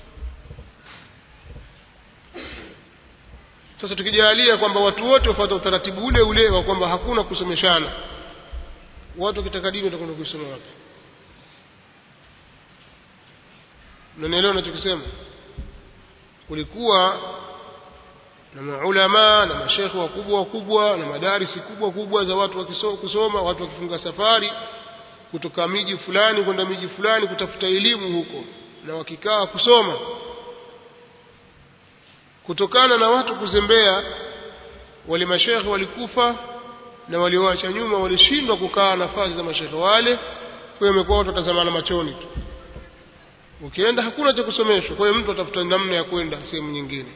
sasa tukijalia kwamba watu wote wafuata utaratibu ule ule wa kwamba hakuna kusomeshana watu wakitaka dini watakwenda kuisoma wapi unanielewa nachokisema kulikuwa na maulama na mashekhe wakubwa wakubwa na madarisi kubwa kubwa za watu wakiso, kusoma watu wakifunga safari kutoka miji fulani kwenda miji fulani kutafuta elimu huko na wakikaa kusoma kutokana na watu kuzembea wale mashekhe walikufa na walioacha nyuma walishindwa kukaa nafasi za mashekhe wale kwa hiyo imekuwa watu watazamana machoni tu ukienda hakuna cha kusomeshwa kwa hiyo mtu atafuta namna ya kwenda sehemu nyingine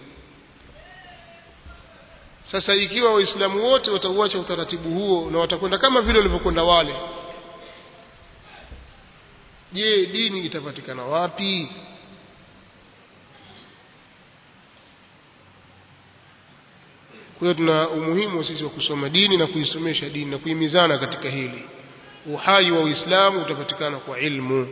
sasa ikiwa waislamu wote watauacha utaratibu huo na watakwenda kama vile walivyokwenda wale je dini itapatikana wapi kwa hiyo tuna umuhimu sisi wa kusoma dini na kuisomesha dini na kuhimizana katika hili uhai wa uislamu utapatikana kwa ilmu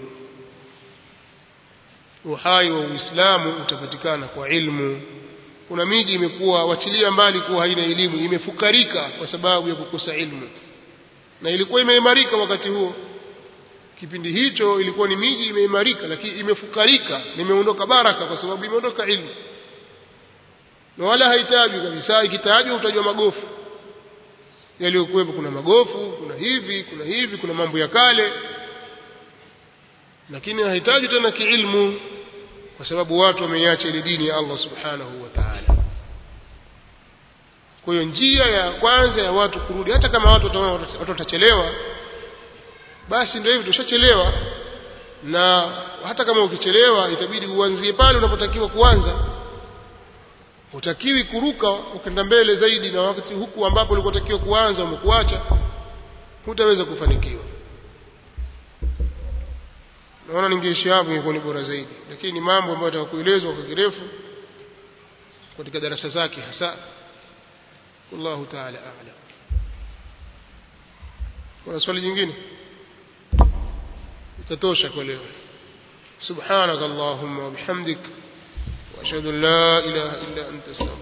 uhai wa uislamu utapatikana kwa ilmu kuna miji imekuwa wachilia mbali kuwa haina elimu imefukarika kwa sababu ya kukosa ilmu na ilikuwa imeimarika wakati huo kipindi hicho ilikuwa ni miji imeimarika lakini imefukarika na imeondoka baraka kwa sababu imeondoka ilmu na wala hahitaji kabisa ikitajwa utajwa magofu yaliyokuwepo kuna magofu kuna hivi kuna hivi kuna mambo ya kale lakini hahitaji tena kiilmu kwa sababu watu wameiacha ile dini ya Allah subhanahu wa ta'ala kwa hiyo njia ya kwanza ya watu kurudi hata kama watu watu watachelewa basi ndio hivyo tushachelewa na hata kama ukichelewa itabidi uanzie pale unapotakiwa kuanza utakiwi kuruka ukenda mbele zaidi na wakati huku ambapo ulikotakiwa kuanza umekuacha hutaweza kufanikiwa naona ningeishi hapo ingekuwa ni bora zaidi lakini ni mambo ambayo yatakuelezwa kwa kirefu katika darasa zake hasa wallahu taala a'lam kuna swali jingine itatosha kwa leo سبحانك اللهم وبحمدك واشهد ان لا اله الا انت استغفرك